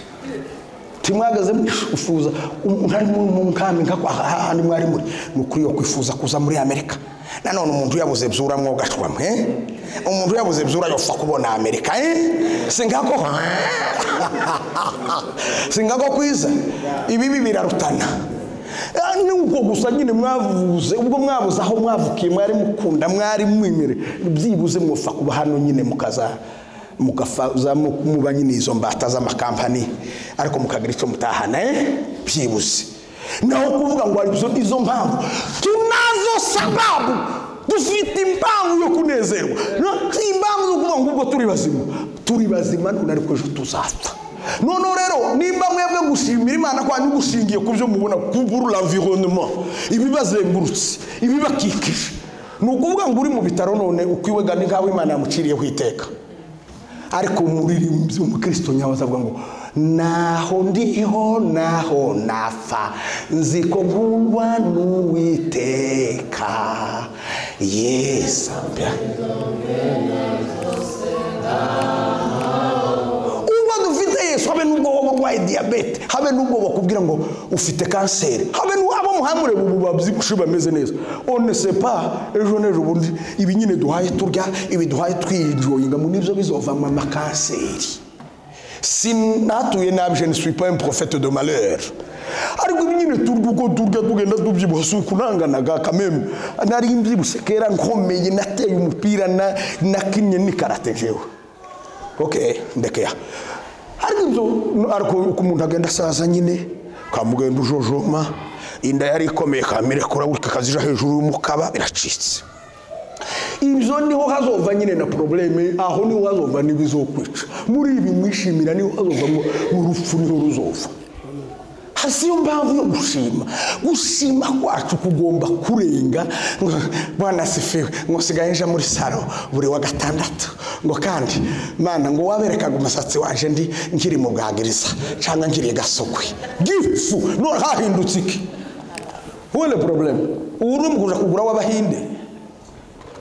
S1: timwagaze mwifuza mwari mu mu nkambi nka kwa- hahandi mwari muri ni ukuri yo kwifuza kuza muri amerika nanone umuntu yabuze byura mwogashwa mwe umuntu yabuze byura yopfa kubona amerika eh? singako singako kwiza ibibi birarutana Ah, ni ubwo gusa nyine mwavuze ubwo mwabuze aho mwavukiye mwari mukunda mwari mwimire byibuze mupfa kuba hano nyine mukaza mugafaza mu- muba nyine izo mbata z'amakampani ariko mukagira icyo mutahana eh? byibuze naho kuvuga ngo hari izo- izo mpamvu tunazo sababu dufite impamvu yo kunezerwa No, si impamvu zo kuvuga ngo ubwo turi bazima turi bazima none ariko ejo tuzapfa noneho rero nimba mwebwe gushimira imana kwanyu gushingiye ku byo mubona kubura l'environnement ibibazengurutse ibibakikije ni ukuvuga ngo uri mu bitaro none ukwiwega ni nk'aho imana yamuciriyeho iteka ariko umuririmbyi umukristo nyawe azavuga ngo naho ndiho naho napfa nzi ko nkundwa n'uwiteka yesu ubwo dufite yesu habe n'ubwo woba urwaye diyabete habe n'ubwo bakubwira ngo ufite kanseri habe n'abo muhamure ubu babyibushe bameze neza onesepa ejo n'ejo bundi ibi nyine duhaye turya ibi duhaye twinjoyinga mu nibyo bizovamo amakanseri sinatuye nabi je ne suis pas un prophète de malheur ariko ibi nyine turya uko turya tugenda tubyibuha si ukunanganaga kameme nari mbyibushye kera nkomeye nateye umupira na- nakinnye n'ikarate jewe ok ndekeya ariko ibyo ariko uko umuntu agenda asaza nyine kamugenda ujojoma inda yari ikomeye kamirekura gutya kazija hejuru y'umukaba biracitse ibyo niho hazova nyine na porobuleme aho niho hazova n'ibizokwica muri ibi mwishimira niho hazova ngo urupfu niho ruzova hasi yo mpamvu yo gushima gushima kwacu kugomba kurenga ngo bwana sifiwe ngo sigaye nja muri saro buri wa gatandatu ngo kandi mana ngo waberekaga umusatsi waje ndi nkiri mu bwagiriza cyangwa nkiri gasukwe gifu none hahindutse iki wone probleme ubu ni umugurisha kugura w'abahinde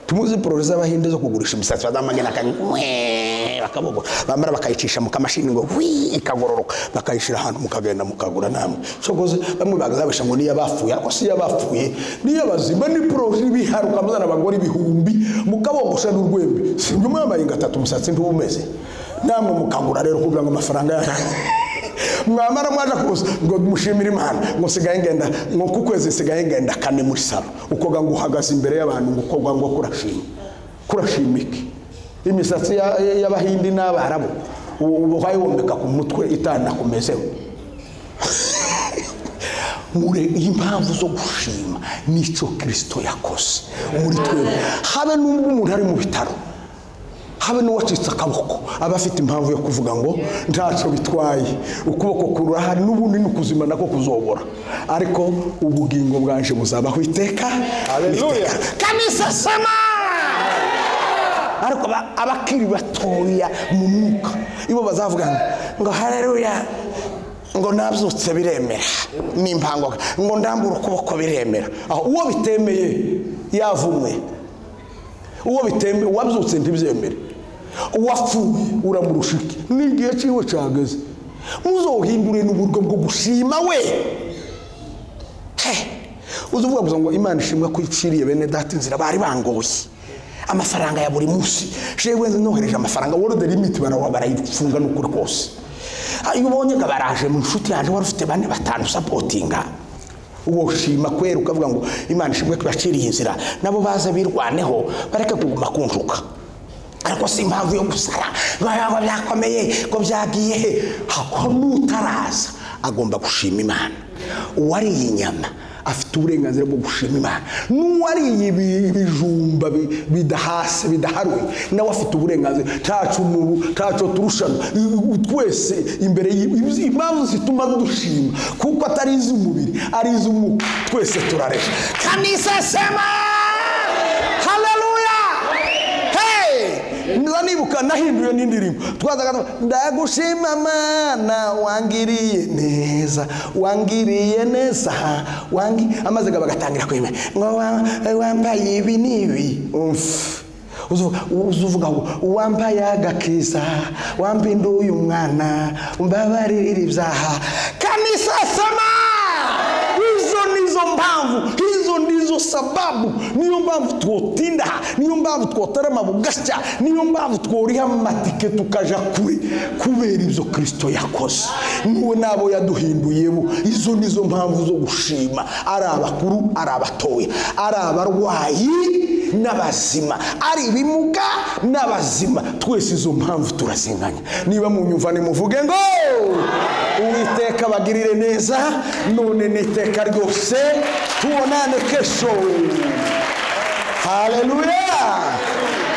S1: tumuzi porori z'abahinde zo kugurisha imisatsi bazamagana akanywe bakabogora bamara bakayicisha mu kamashini ngo wi ikagororoka bakayishyira ahantu mukagenda mukagura namwe sokoze bamwe bagazabisha ngo niyo abapfuye ariko si iyo abapfuye niyo bazima ni porori biharuka muzana abagore ibihumbi mukabogosha n'urwembe si ibyo mwambaye gatatu umusatsi ntiwo umeze namwe mukagura rero kugira ngo amafaranga yanyu mwamara mwaje kuza ngo mushimire imana ngo sigaye ngenda ngo ku kwezi sigaye ngenda kane muri salo ukoga ngo uhagaze imbere y'abantu ngo ukoga ngo kurashima kurashima iki imisatsi ya- ya- y'abahindi n'abarabu ubaye womeka ku mutwe itanakumezeho mure impamvu zo gushima nicyo kirisito yakoze muri twebwe habe n'ubwo umuntu ari mu bitaro habe n'uwacitse akaboko aba afite impamvu yo kuvuga ngo ntacyo bitwaye ukuboko kurahari n'ubundi ni ukuzima nako kuzobora ariko ubugingo bwanje buzabaho iteka
S2: Haleluya.
S1: n'iteka. kamisa sama ariko aba- abakiri batoya mu mwuka ibo bazavuga ngo ngo hareruya ngo nabyutse biremera n'impango ngo ndambure ukuboko biremera aho uwo bitemeye yavumwe uwo bitembe wabyutse ntibyemere uwapfuye uramurusha iki n'igihe cyiwe cyageze muzohindure n'uburyo bwo gushima we uzuvuga gusa ngo imana ishimwe ko iciriye bene data inzira bari bangoye amafaranga ya buri munsi shewe nohereje amafaranga wari the limit barawa barayifunga n'ukuri kose Ah, iyo ubonye ngo baraje mu nshuti yaje wari ufite bane batanu sapotinga uwo shima kwera ukavuga ngo imana ishimwe tubaciriye inzira nabo baza birwaneho bareke kuguma kunjuka ariko si impamvu yo gusara ngo ngo byakomeye ngo byagiye he ako n'utaraza agomba gushima imana uwariye inyama afite uburenganzira bwo gushima imana n'uwariye ibi- ibijumba bi- bidahase bidaharuye nawe afite uburenganzira ntacu mu- ntaco turushana I- twese imbere y'i- izi- impamvu zituma dushima kuko atari iz'umubiri ari iz'umwuka twese turaresha kanisa sema haleluya Hey! Nza nibuka nahinduye n'indirimbo twazaga tu- ndagushima mana wangiriye neza wangiriye neza wangi amaze gaba gatangira kwemera ngo wa- wambaye ibi n'ibi umf uzuvuga uzuvuga ngo wambaye agakiza wampinduye umwana umbabarire ibyaha kanisa sema hizo ndizo mpamvu hizo ndizo sababu niyo mpamvu twotinda niyo mpamvu twotarama bugasya niyo mpamvu tworiha amatike tukaja kure kubera ibyo kirisito yakoze niwe n'abo yaduhinduyemo izo nizo mpamvu zo gushima ari abakuru ari abatoya ari abarwayi n'abazima ari ibimuga n'abazima twese izo mpamvu turazinganya niba mu nyumvane muvuge ngo uwiteka bagirire neza none n'iteka ryose tubonane kesho haleluya